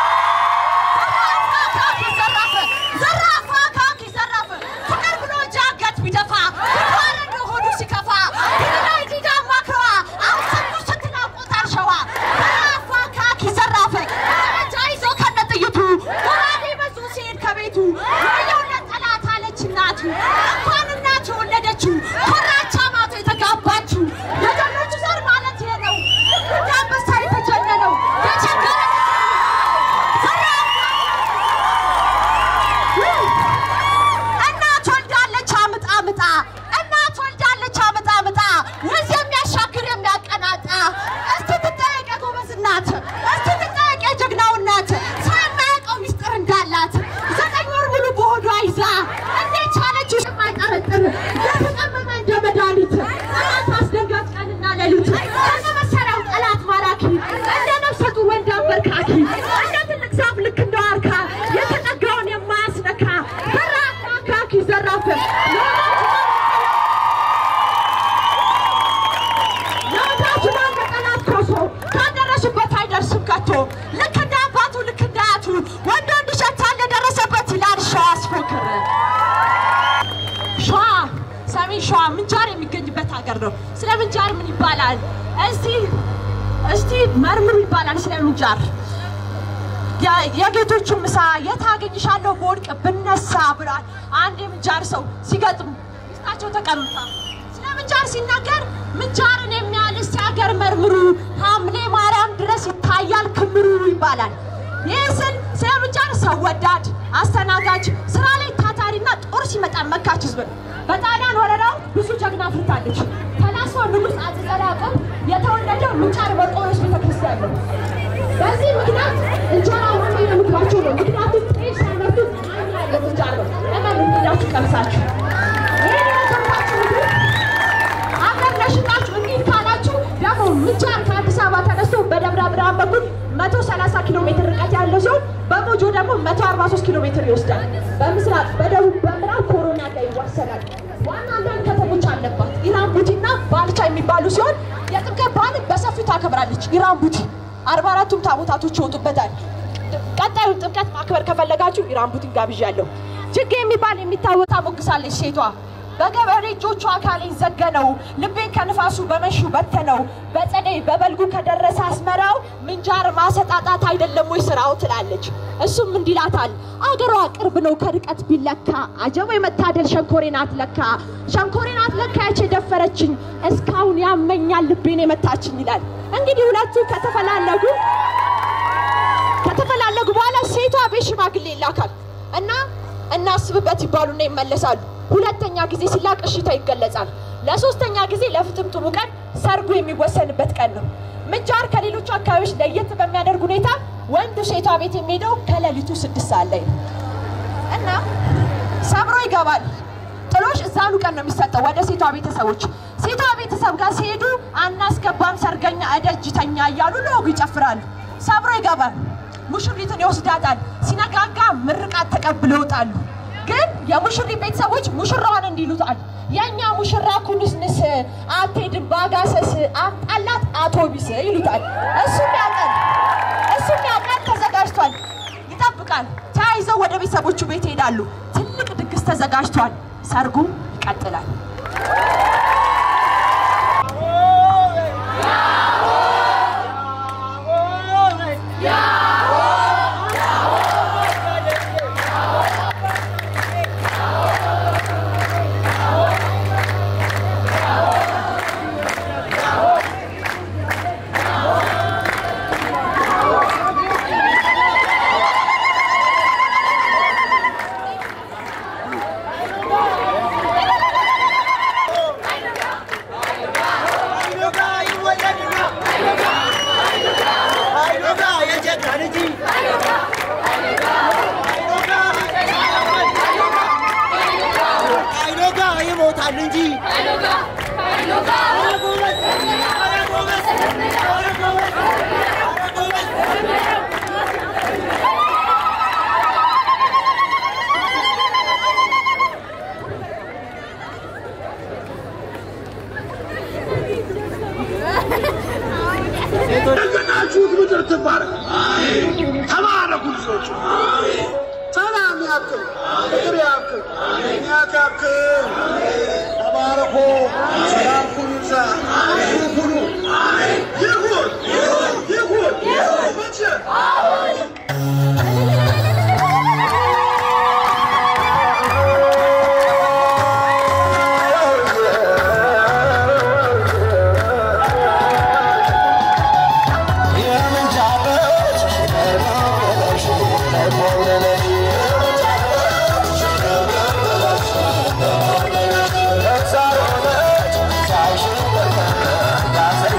ዘራፍ ዘራፍ አካኪ ዘራፍ ፍቅር ብሎ ጃገት ቢደፋ እንኳን እንደ ሆዱ ሲከፋ ላይ ዲዳ ማክረዋ አሁን ሰጡ ስትናቆጣር ሸዋ ዘራፍ አካኪ ዘራፍ ጠመንጃ ይዞ ከነ ጥይቱ ጎራዴ መዞ ሲሄድ ከቤቱ ወየውነት ጠላት አለች እናቱ እንኳን እናቱ የወለደችው ኮራቻ ማቶ የተጋባችው የጀኖቹ ዘር ማለት ይሄ ነው እንደ አንበሳ የተጀነነው የቸገረ እናት ወልዳለች አምጣ ምጣ እናት ወልዳለች አምጣ ምጣ ወንዝ የሚያሻግር የሚያቀናጣ እስቲ ትጠየቅ የጎበዝ እናት እስቲ ትጠየቅ የጀግናው እናት ሰው የማያውቀው ሚስጥር እንዳላት ዘጠኝ ወር ሙሉ በሆዷ ይዛ እንዴት ቻለችው የማይጠረጥር የተቀመመ እንደ መድኃኒት ጠላት አስደንጋጭ ቀንና ሌሊት እንደ መሳሪያው ጠላት ማራኪ እንደ ነፍሰ ጡር ወንድ አንበርካኪ እንደ ትልቅ ዛፍ ልክ እንደ ዋርካ የተጠጋውን የማያስነካ ዘራፍ አካኪ ዘራፍ ለወዳጁ ማን ጠላት ኮሶ ካደረሱበት አይደርስም ከቶ ልክ እንደ አባቱ ልክ እንደ አያቱ ወንድ ወንድ ይሸታል የደረሰበት ይላል ሸዋ አስፎክር ሸዋ ሰሜን ሸዋ ምንጃር የሚገኝበት ሀገር ነው። ስለ ምንጃር ምን ይባላል? እስቲ እስቲ መርምሩ ይባላል ስለ ምንጃር። የ- የጌቶቹን ምሳ የት አገኝሻለሁ በወድቅ ብነሳ ብሏል አንድ የምንጃር ሰው ሲገጥሙ ሚስታቸው ተቀምጣ ስለ ምንጃር ሲናገር ምንጃርን የሚያህል እስቲ ሀገር መርምሩ ሐምሌ ማርያም ድረስ ይታያል ክምሩ ይባላል። ይህ ስል ስለ ምንጃር ሰው ወዳድ፣ አስተናጋጅ፣ ስራ ላይ ታታሪና ጦር ሲመጣ መካች ህዝብ ነው። በጣሊያን ወረራው ብዙ ጀግና አፍርታለች። ተላሶ ንጉሥ አፄ ዘርዓ ያዕቆብ የተወለደው ምንጃር መርቆሬዎስ ቤተክርስቲያን ነው። በዚህ ምክንያት እንጀራ ዋና የምግባቸው ነው። ምክንያቱም ጤፍ ሳይመርቱ ጣዕም ያለው ምንጃር ነው። እመኑ ሄዳችሁ ቀምሳችሁ ይህን የሰማችሁ ምግብ አገር ለሽጣችሁ እንሂድ ካላችሁ ደግሞ ምንጃር ከአዲስ አበባ ተነስቶ በደብረ ብርሃን በኩል 130 ኪሎ ሜትር ርቀት ያለው ሲሆን በሞጆ ደግሞ 143 ኪሎ ሜትር ይወስዳል። በምስራቅ፣ በደቡብ፣ በምዕራብ ኮሮና ጋር ይዋሰናል። ዋና አንዳንድ ከተሞች አለባት። ኢራን ቡቲና ባልቻ የሚባሉ ሲሆን የጥምቀት በዓልን በሰፊው ታከብራለች። ኢራን ቡቲ አርባ አራቱም ታቦታቶች ይወጡበታል። ቀጣዩ ጥምቀት ማክበር ከፈለጋችሁ ኢራን ቡቲን ጋብዣለሁ። ጅጌ የሚባል የሚታወቅ ሞግሳለች ሴቷ በገበሬ እጆቹ አካሌን ዘገነው ልቤን ከንፋሱ በመሹ በተነው በጸደይ በበልጉ ከደረሰ አስመራው ምንጃር ማሰጣጣት አይደለም ወይ ስራው ትላለች። እሱም እንዲህ ይላታል አገሯ ቅርብ ነው ከርቀት ቢለካ አጀቦ የመታደል ሸንኮሬ ናት ለካ ሸንኮሬ ናት ለካ ያች የደፈረችኝ እስካሁን ያመኛል ልቤን የመታችኝ ይላል። እንግዲህ ሁለቱ ከተፈላለጉ ከተፈላለጉ በኋላ ሴቷ ቤት ሽማግሌ ይላካል እና እናስብበት ይባሉና ይመለሳሉ። ሁለተኛ ጊዜ ሲላክ እሽታ ይገለጻል። ለሶስተኛ ጊዜ ለፍትምትሙ ቀን ሰርጉ የሚወሰንበት ቀን ነው። ምንጃር ከሌሎቹ አካባቢዎች ለየት በሚያደርግ ሁኔታ ወንዱ ሴቷ ቤት የሚሄደው ከሌሊቱ ስድስት ሰዓት ላይ ነው እና ሰብሮ ይገባል። ጥሎሽ እዛኑ ቀን ነው የሚሰጠው ወደ ሴቷ ቤተሰቦች። ሴቷ ቤተሰብ ጋር ሲሄዱ አናስገባም ሰርገኛ እደጅተኛ እያሉ ለወጉ ይጨፍራሉ። ሰብሮ ይገባል። ሙሽሪትን ይወስዳታል። ሲነጋጋ ምርቃት ተቀብለው ይወጣሉ። ግን የሙሽሪት ቤተሰቦች ሙሽራዋን እንዲሉታል የእኛ ሙሽራ ኩንስንስ አትሄድም ባጋሰስ አምጣላት አውቶቢስ ይሉታል። እሱም ያውቃል እሱም ያውቃል ተዘጋጅቷል፣ ይጠብቃል። ተያይዘው ወደ ቤተሰቦቹ ቤት ይሄዳሉ። ትልቅ ድግስ ተዘጋጅቷል። ሰርጉ ይቀጥላል። ይሞታል እንጂ የገናችሁት ምድር ትባረክ። ተባረኩ ልጆች። ሰላም ያክል፣ ፍቅር ያክል፣ ምክንያት ያክል። ተባረኩ። ሰላም ሁኑ ይብዛ። ብሩክ ሁኑ። ይሁን ይሁን ይሁን መቼ Yeah.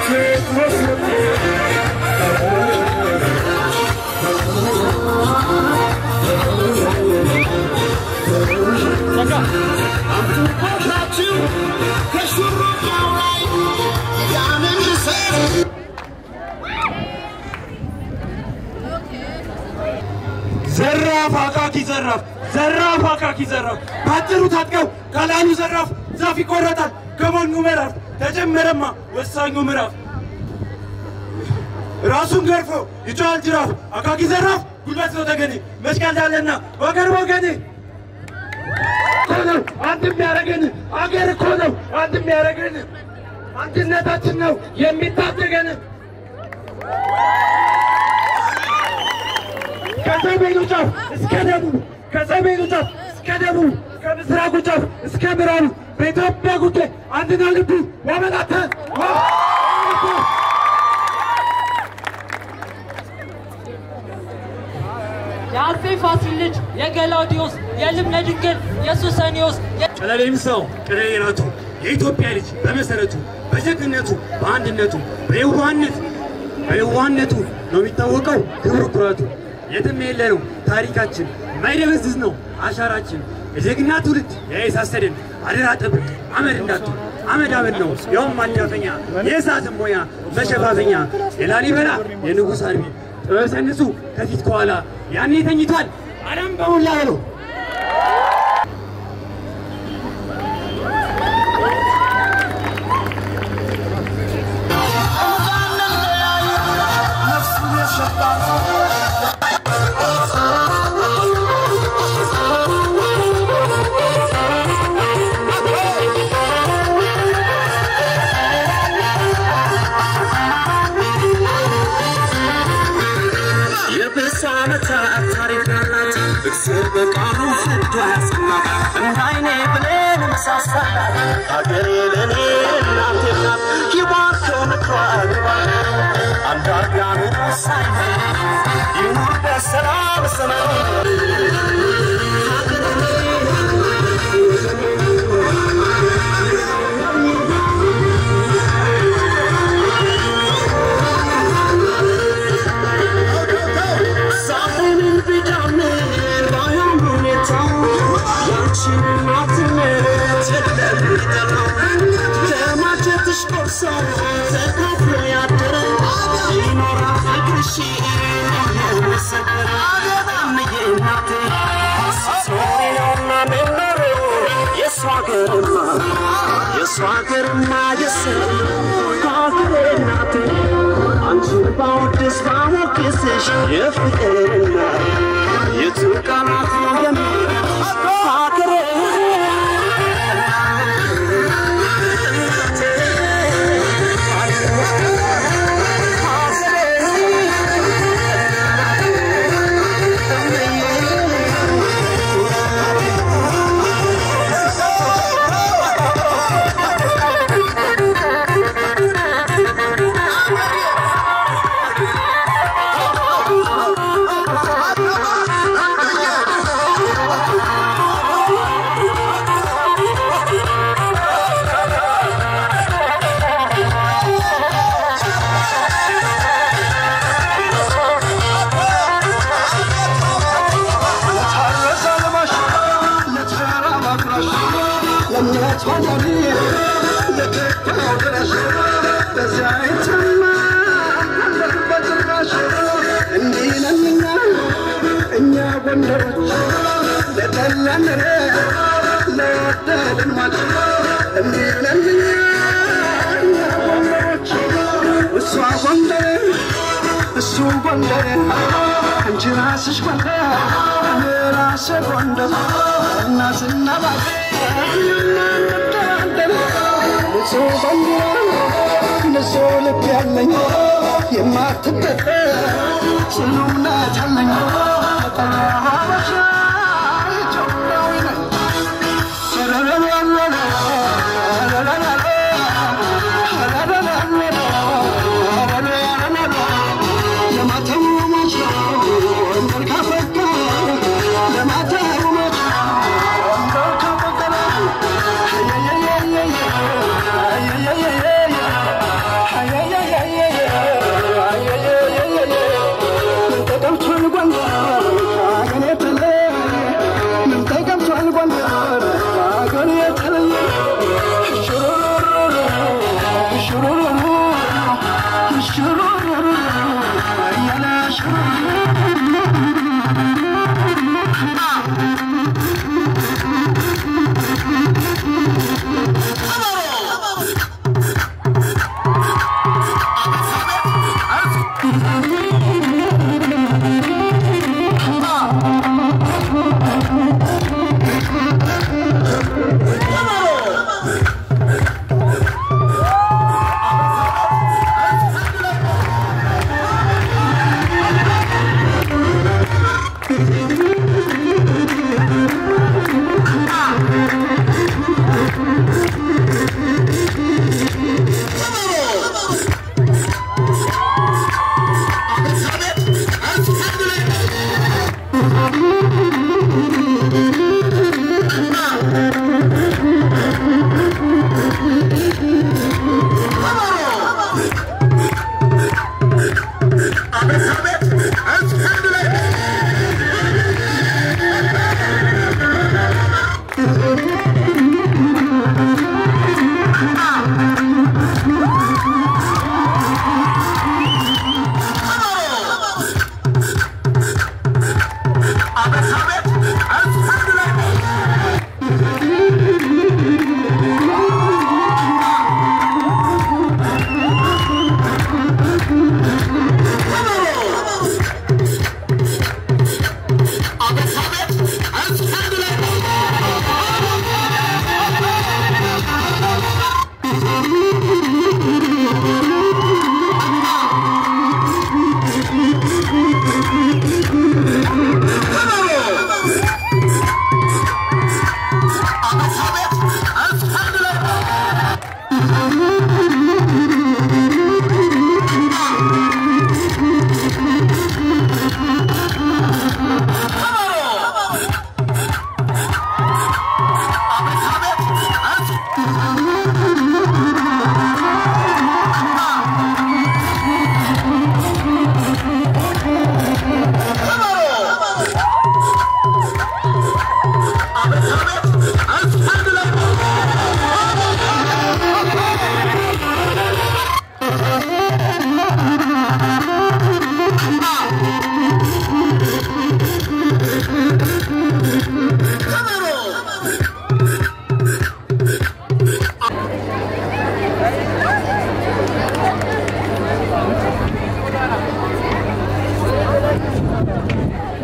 ዘራፍ አካኪ ዘራፍ ዘራፍ አካኪ ዘራፍ ባጭሩ ታጥቀው ካላሉ ዘራፍ ዛፍ ይቆረጣል ከሞኙ ምዕራፍ ተጀመረማ ወሳኙ ምዕራፍ ራሱን ገርፎ ይጮሃል ጅራፍ አካኪ ዘራፍ ጉልበት ነው ተገኔ መስቀል ዳለና ወገር ወገኔ እኮ ነው አንድ የሚያደርገን አገር እኮ ነው አንድ የሚያደርገን አንድነታችን ነው የሚታደገን ከሰሜኑ ጫፍ እስከ ደቡብ ከሰሜኑ ጫፍ እስከ ደቡብ ከምስራቁ ጫፍ እስከ ምዕራቡ በኢትዮጵያ ጉዳይ አንድና ልቡ ወመላተ የአጼ ፋሲል ልጅ የገላውዲዮስ የልብነ ድንግል የሱሰኒዮስ ቀለሌም ሰው ቅሬነቱ የኢትዮጵያ ልጅ በመሰረቱ በጀግንነቱ በአንድነቱ በየዋህነት በየዋህነቱ ነው የሚታወቀው ክብር ኩራቱ የትም የለ ነው ታሪካችን የማይደበዝዝ ነው አሻራችን የጀግና ትውልድ ያየሳሰደን አደራ ጠብቅ አመድ እንዳቱ አመድ አመድ ነው ያውም ማዳፈኛ የእሳትን ሞያ መሸፋፈኛ የላሊበላ የንጉሥ አርቢ ጥበብ ሰንሱ ከፊት ከኋላ ያኔ ተኝቷል ዓለም በሞላ ነው የብዙ ዓመታት ታሪክ ያላት እግዜር በቃሉ ፍርዱ ያሰማት እንደ አይኔ ብሌን ምሳሳላት ሀገሬ ለእኔ እናቴ ናት ይባርከው ምክሯ ግባል አንድ አርጋ ኑሮ ሳይሆን ይኑር በሰላም ሳይሆን ቢዳምን ባይሆን ሁኔታው ያንቺን እናትነት የለሚጠላው ከማጀትሽ ቆርሶ ተካፍሎ ያደረ ይኖራል ፍቅርሽ የማይሰበር እምዬ እናቴ ስትኖሪ ነውና ምኖረው የእሷ ሀገርማ የእሷ ሀገርማ የሰው ሀገሬ እናቴ አንቺን ባወድስ ባሞግስሽ የፍቅርና የቱ ቃላት ነው የሚል ሀገሬ እሱ ጎንደር አንቺ ራስሽ ጎንደር እኔ ራሴ ጎንደር እናትና ባቴ እንወዳለን ንጹህ ባንዲራ ንጹህ ልብ ያለኝ የማትበጠር ጽኑ እምነት አለኝ ሀበሻ ኢትዮጵያዊ ነኝ Yeah, yeah, yeah.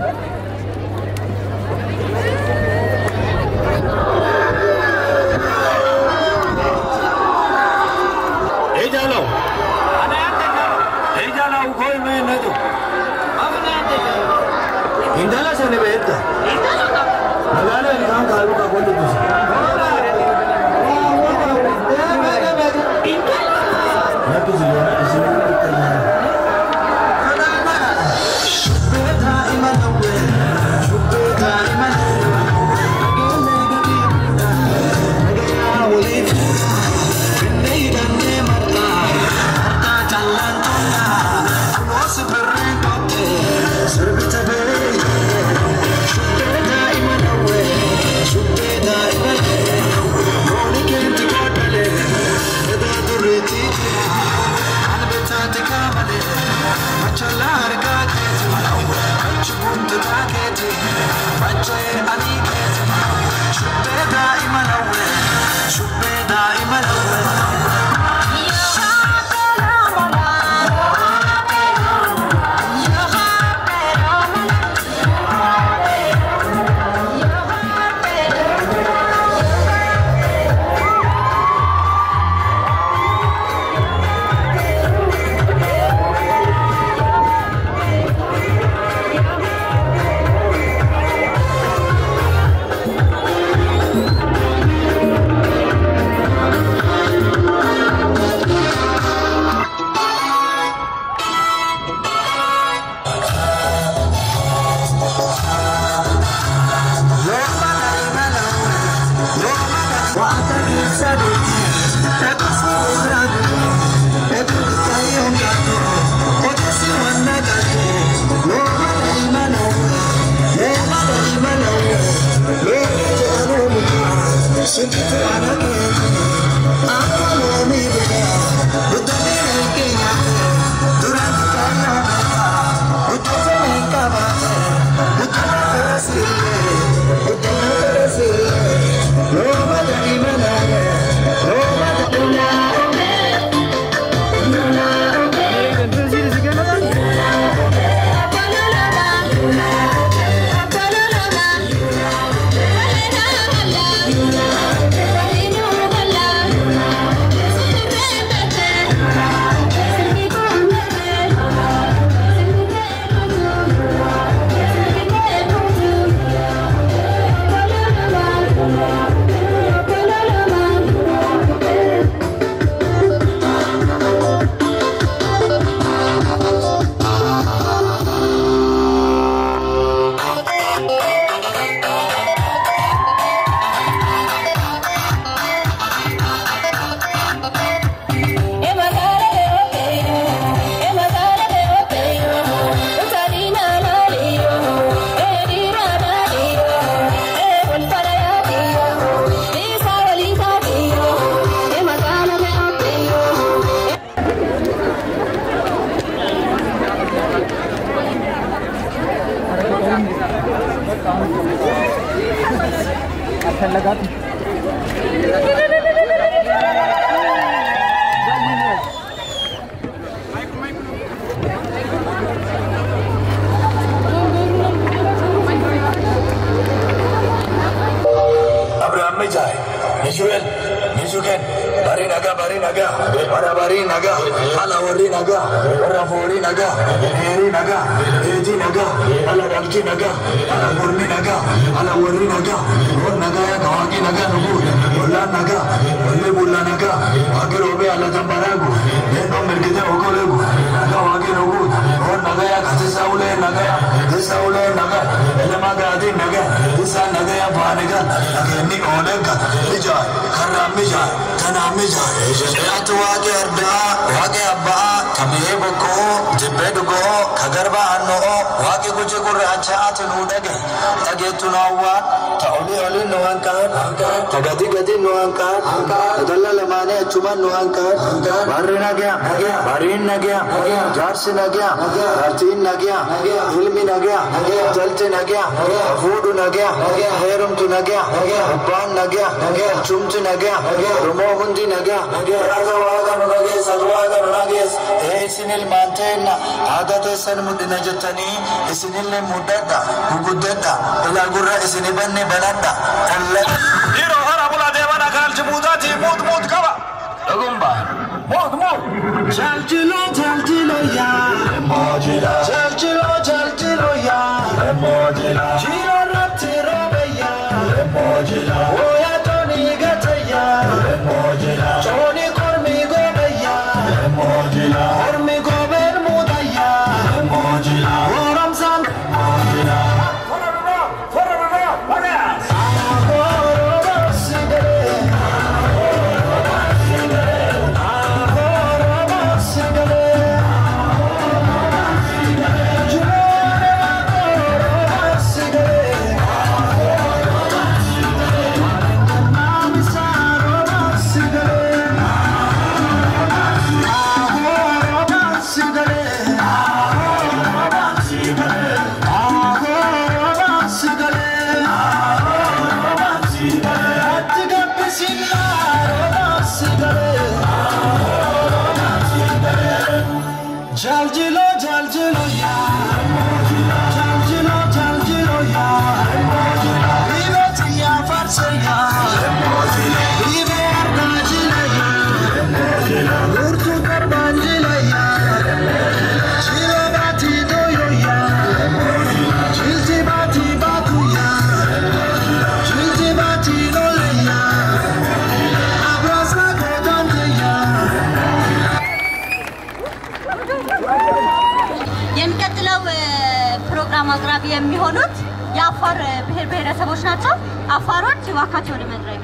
Ejalo. Ejalo ukoi me nado. Indala sene betta. Magala ni kan kalu ka bolle dus. Nabi ziyana ziyana Abraham Mejai, Yeshuel, Yeshuken, Bari Naga, Bari Naga, Bara Bari Naga, Ala Wari Naga, Bara Fori Naga, Heri Naga, Eji Naga, Ala Dalki Naga, Ala Murni Naga, Ala Wari Naga, Wor Naga ya Kawaki Naga Nubu, Bulla Naga, Bulle Bulla Naga, Waki Robe Ala Tambaragu, Yendo Merkite Okolegu, Naga Waki Nubu, Wor Naga ya Katisa Ule Naga ya, Katisa Ule Naga, Elema Gadi Naga, Isa Naga ya Paniga, Nageni Olega, Mijai, Karra Mijai, Kana Mijai, Shayat Waki Arda, Waki Abba, Kamihe Boko, Jibbe Dugo, Kagarba Anno, Waki Kuchi Kuracha Atunudage, Tagetu Nawa, Tauli Oli Nuankan, Tagati Gati Nuankan, Adalla Lamane Chuman Nuankan, Barri Nagya, Barin Nagya, Jarsi Nagya, Artin Nagya, Ilmi Nagya, nagaa jalti nagaa fuudhu nagaa heerumtu nagaa abbaan nagaa chumti nagaa oromoo hundi nagaa waaqa waaqa nu nageessas waaqa nu nageess ee isin ilmaan teenna aadaa teessan mudhina jettanii isinillee muddadha guguddadha ilaa gurra isini banne banadha Dhiiroo hara bula deemana kaalchi muutaatii muut muut qaba. Dhugumba. Muut muut. Jaljilo jaljilo ya Mojila Jaljilo jaljilo ya Mojila Jiro ratti robe ya Mojila Oya toni gata ya Mojila Toni kormi gobe ya Mojila Kormi gobe muda ya Mojila Ramzan Mojila Jaljilo jaljilo ya Jaljilo jaljilo ya Libeti ya farse ya Libe ardacile ya Urtu karbancile ya Çilo bati doyo ya Çilti bati batu ya Çilti bati lole ya Abrasa kodante ya የሚቀጥለው እ፣ ፕሮግራም አቅራቢ የሚሆኑት የአፋር እ፣ ብሔር ብሔረሰቦች ናቸው። አፋሮች እባካቸው ወደ መድረክ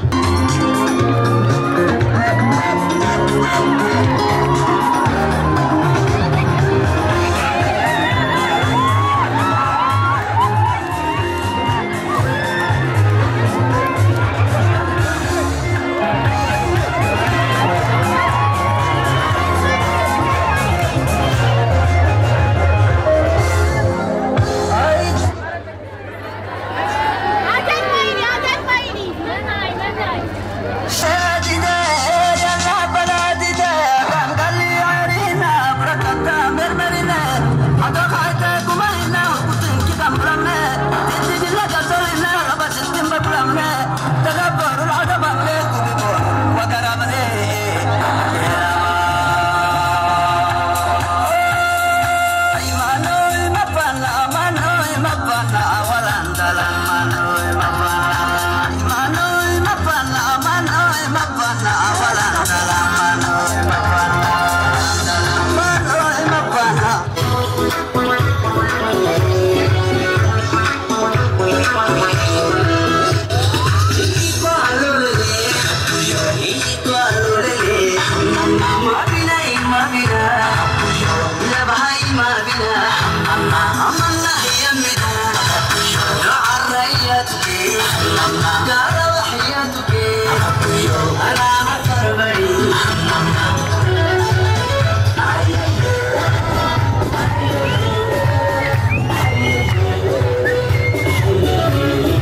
Thank you.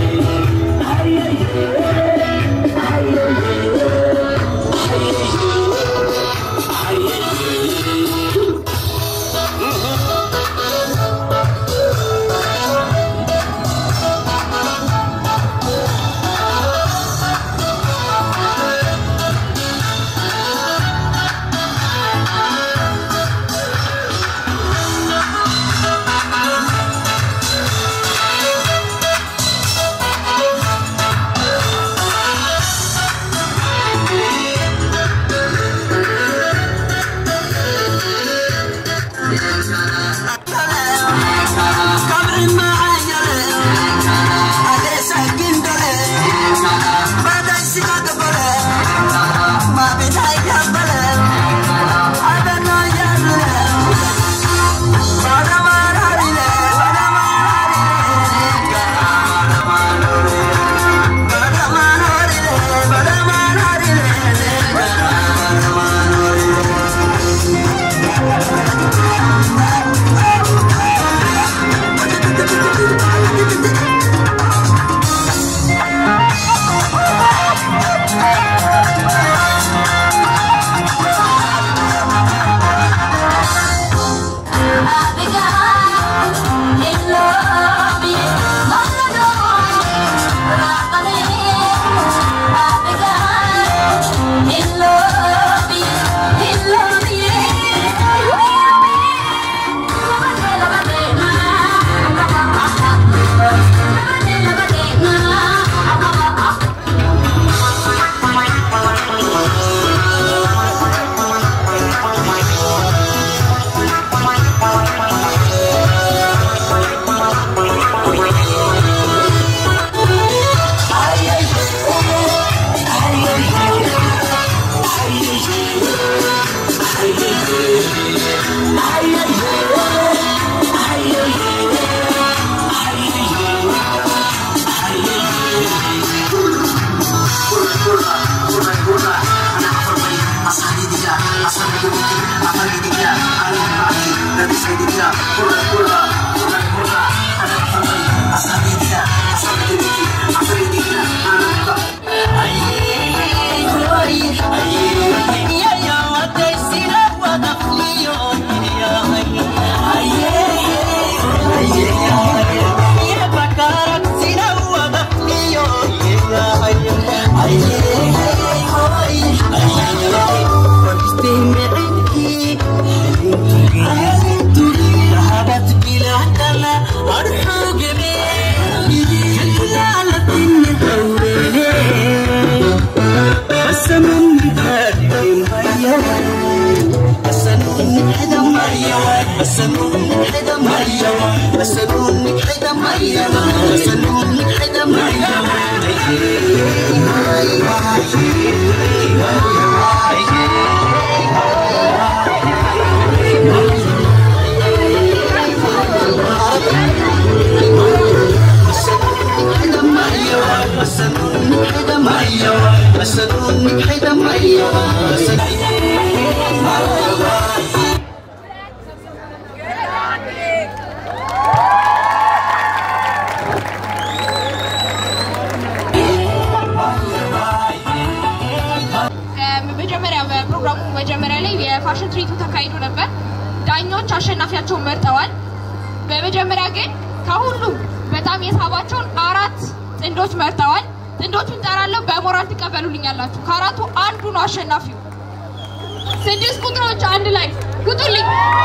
መጀመሪያ በፕሮግራሙ መጀመሪያ ላይ የፋሽን ትርኢቱ ተካሂዶ ነበር። ዳኞች አሸናፊያቸውን መርጠዋል። በመጀመሪያ ግን ከሁሉም በጣም የሳባቸውን አራት ጥንዶች መርጠዋል። ጥንዶቹን ጠራለሁ፣ በሞራል ትቀበሉልኛላችሁ። ከአራቱ አንዱ ነው አሸናፊው። ስድስት ቁጥሮች አንድ ላይ ቁጡልኝ።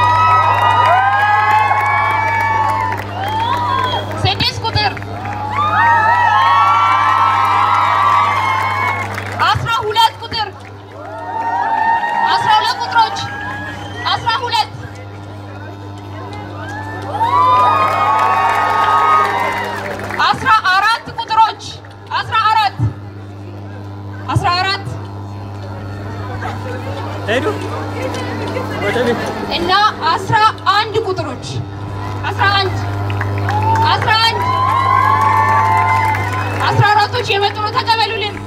ስድስት ቁጥር አስራ ሁለት ቁጥር አስራ ሁለት ቁጥሮች አስራ ሁለት አስራ አራት ቁጥሮች አስራ አራት አስራ አራት ሄዱ እና አስራ አንድ ቁጥሮች አስራ አንድ አስራ አንድ አስራ አራቶች የመጡ ነው። ተቀበሉልን።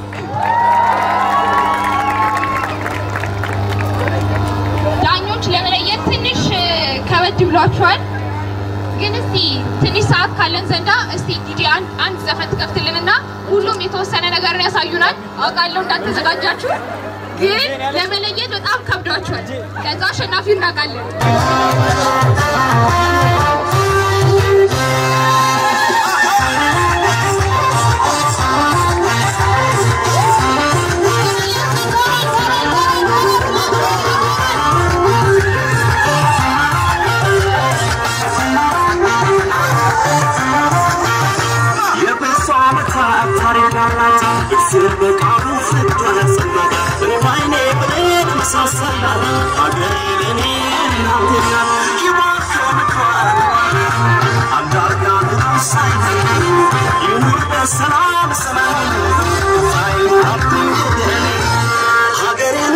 ዳኞች ለመለየት ትንሽ እ፣ ከበድ ብሏቸዋል። ግን እስቲ ትንሽ ሰዓት ካለን ዘንዳ እስቲ ዲዲ አንድ አንድ ዘፈን ትከፍትልንና ሁሉም የተወሰነ ነገርን ያሳዩናል። አውቃለሁ እንዳልተዘጋጃችሁ፣ ግን ለመለየት በጣም ከብዷቸዋል። ከዛ አሸናፊው እናውቃለን። የብዙ ዓመታት ታሪክ አላት እግዜር በቃሉ ስትወለጽናት በዓይኔ ብሌን መሳሰላት ሀገሬ ለእኔ እናቴ ናት ይባርከው ምክሯን አንድ አርጋ ኑሮ ሳይሆን ይኑር በሰላም ሰላም ሳይታብኝ ለእኔ ሀገሬን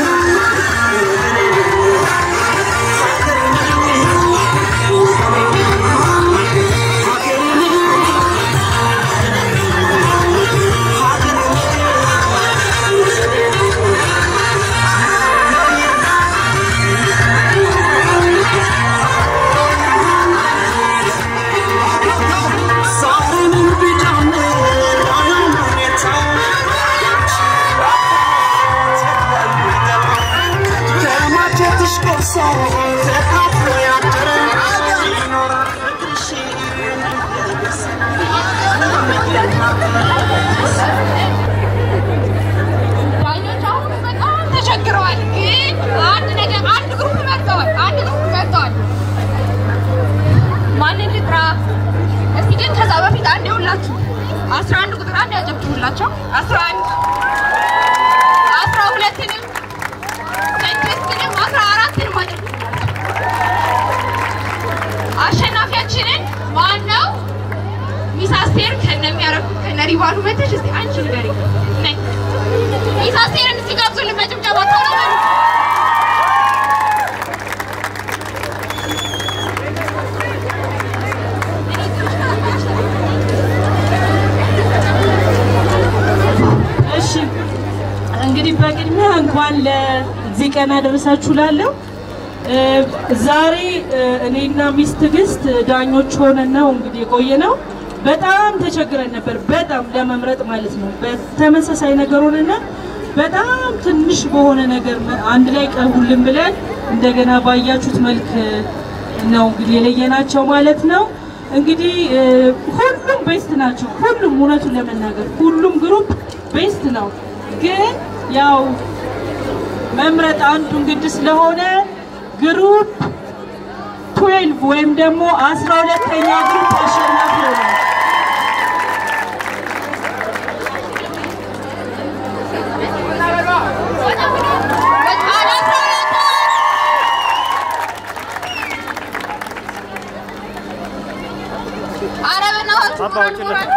ዛሬንም ቢጀምር አያም ሁኔታ ከማጀትሽ ቆርሶ ተካፍሎ ያደረ ይኖራል ፍቅርሽ ዳኞች አሁን በጣም ተቸግረዋል። ግን አንድ ነገር አንድ ግሩፕ መርጠዋል። አንድ ግሩፕ መርጠዋል። ማንን ልጥራ? እስቲ ግን ከዛ በፊት አንድ ይሁላችሁ አስራ አንድ ቁጥር አንድ ያጨብጭቡላቸው። አስራ አንድ አስራ ሁለትንም ስድስትንም አስራ አራትንም አጨብጭቡላቸው። አሸናፊያችንን ማን ነው? ሚስ አስቴር ከነሚያረጉት ከነ ሪባኑ መተሽ እስቲ አንቺ ንገሪኝ። ነይ ሚስ አስቴርን እስቲ ጋብዙልን በጭብጨባ ቶሎ በሉ። እሺ እንግዲህ በቅድሚያ እንኳን ለዚህ ቀን አደረሳችሁ ላለሁ ዛሬ እ፣ እኔና ሚስ ትዕግስት ዳኞች ሆነን ነው እንግዲህ የቆየ ነው። በጣም ተቸግረን ነበር፣ በጣም ለመምረጥ ማለት ነው። በተመሳሳይ ነገር ሆነና በጣም ትንሽ በሆነ ነገር መ- አንድ ላይ ቀርቡልን ብለን እንደገና ባያችሁት መልክ ነው እንግዲህ የለየናቸው ማለት ነው። እንግዲህ እ፣ ሁሉም ቤስት ናቸው። ሁሉም እውነቱን ለመናገር ሁሉም ግሩፕ ቤስት ነው። ግን ያው መምረጥ አንዱን ግድ ስለሆነ ግሩፕ ትዌልቭ ወይም ደግሞ አስራ ሁለተኛ ግሩፕ አሸናፊ ሆኗል። ይድረሳችሁ ሞራል ሞራል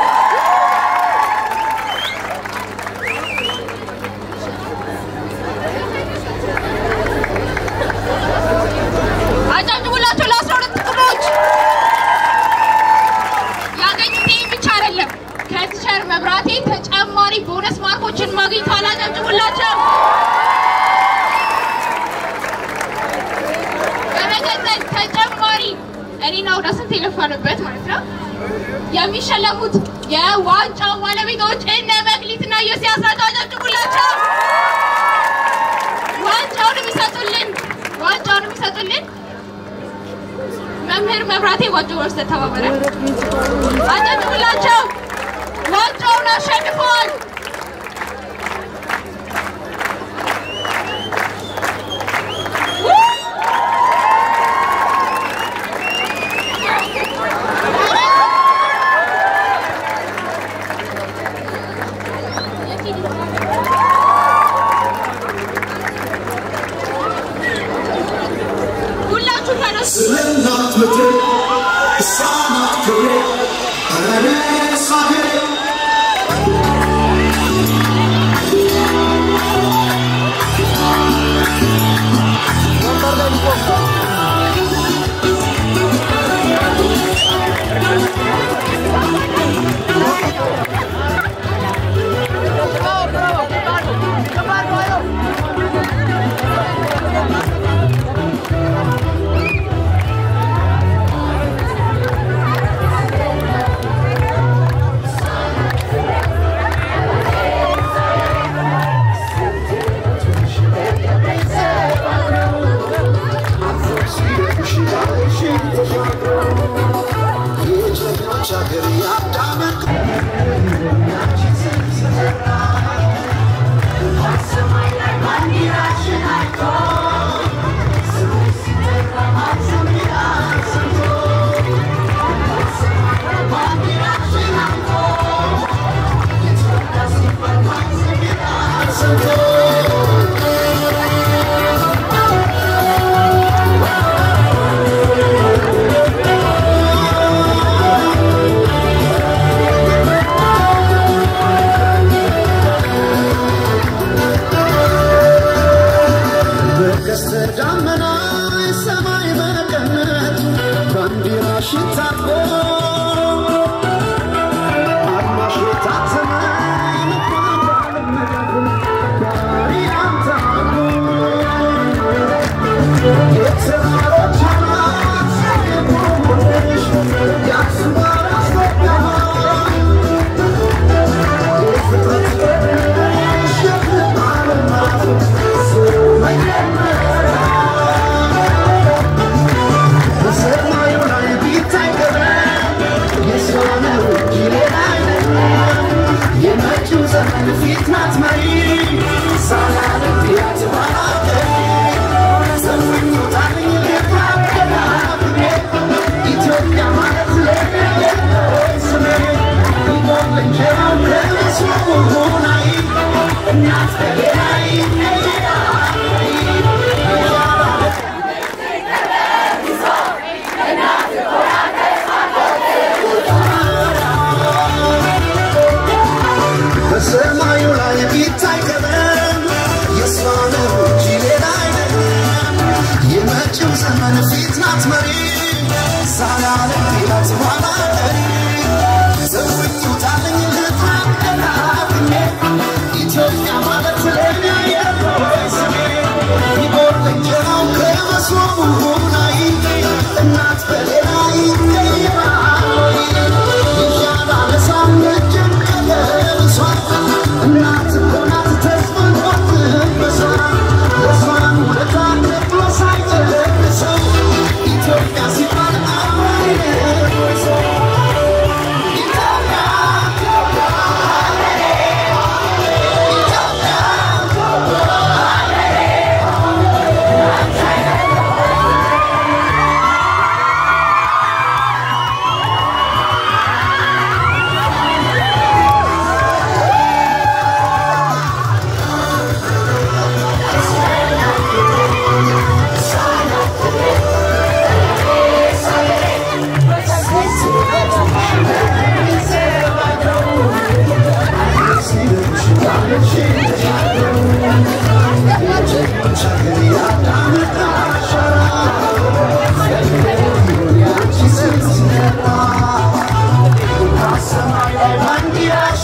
አጨብጭቡላቸው ለአስራ ሁለት ክፍሎች። ያገኙት ይህ ብቻ አይደለም። ከቲቸር መብራቴ ተጨማሪ ቦነስ ማርኮችን ማግኝተዋል። አጨብጭቡላቸው። በመቀጠል ተጨማሪ እኔና ወደ ስንት የለፋንበት ማለት ነው የሚሸለሙት የዋንጫው ባለቤቶች እነ መክሊትና ዮሲያስ ናቸው። አጨብጭቡላቸው። ዋንጫውን የሚሰጡልን ዋንጫውን የሚሰጡልን መምህር መብራቴ ዋንጫ ወርስ ተባበረ። አጨብጭቡላቸው። ዋንጫውን አሸንፈዋል። ሁላችሁ ተነሱ። ስለናት ምድር እሷናት ክብሬ እኔስ ሀገሬ የጀግኖች ሀገር የአዳምን በቀስተ ደመና ሰማይ መቀነቱ ባንዲራሽን ታጥቆ አድማሽ የታተመ ልባም ባለመዳፉ ባሪያም ታጥቆ የተራሮች አናት የቆመሽ የአክሱም አራስ የፍጥረት ቀድመሽ የፍጥረት ዓለማት በሰማዩ ላይ ቢታይ ገበን የእሷ ነው እንጂ ሌላ አይደለም። የመጪው ዘመን ፊት ናት መሪ ሳላለም ቢያት ባላገር ዘመኑ ጣልኝ ልታገላ ብኔ ኢትዮጵያ ማለት ለኔ ስሜ ይቆም እንጀራው ለመስሎ ሆናይ እናት ከሌላይ በሰማዩ ላይ ቢታይ ቀለም የእሷ ነው እንጂ ሌላ አይደለም። የመጪው ዘመን ፊት ናት መሪ ሳላለም ቢላት ኋላ ቀሪ ዘውኝ ውጣልኝ ልታቀላብኜ ኢትዮጵያ ማለት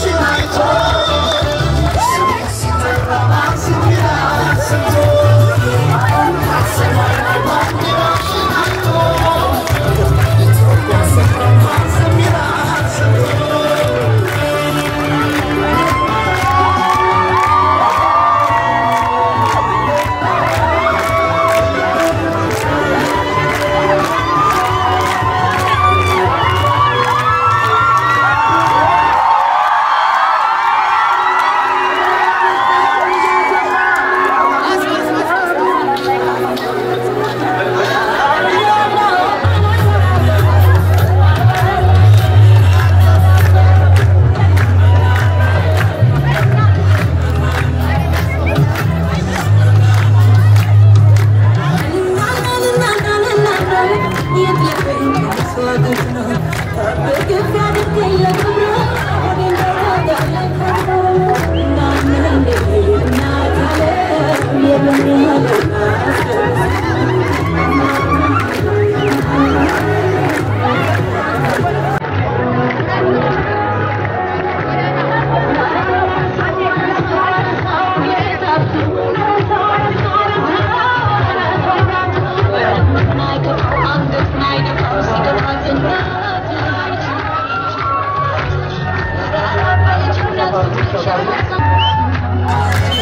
Thank you.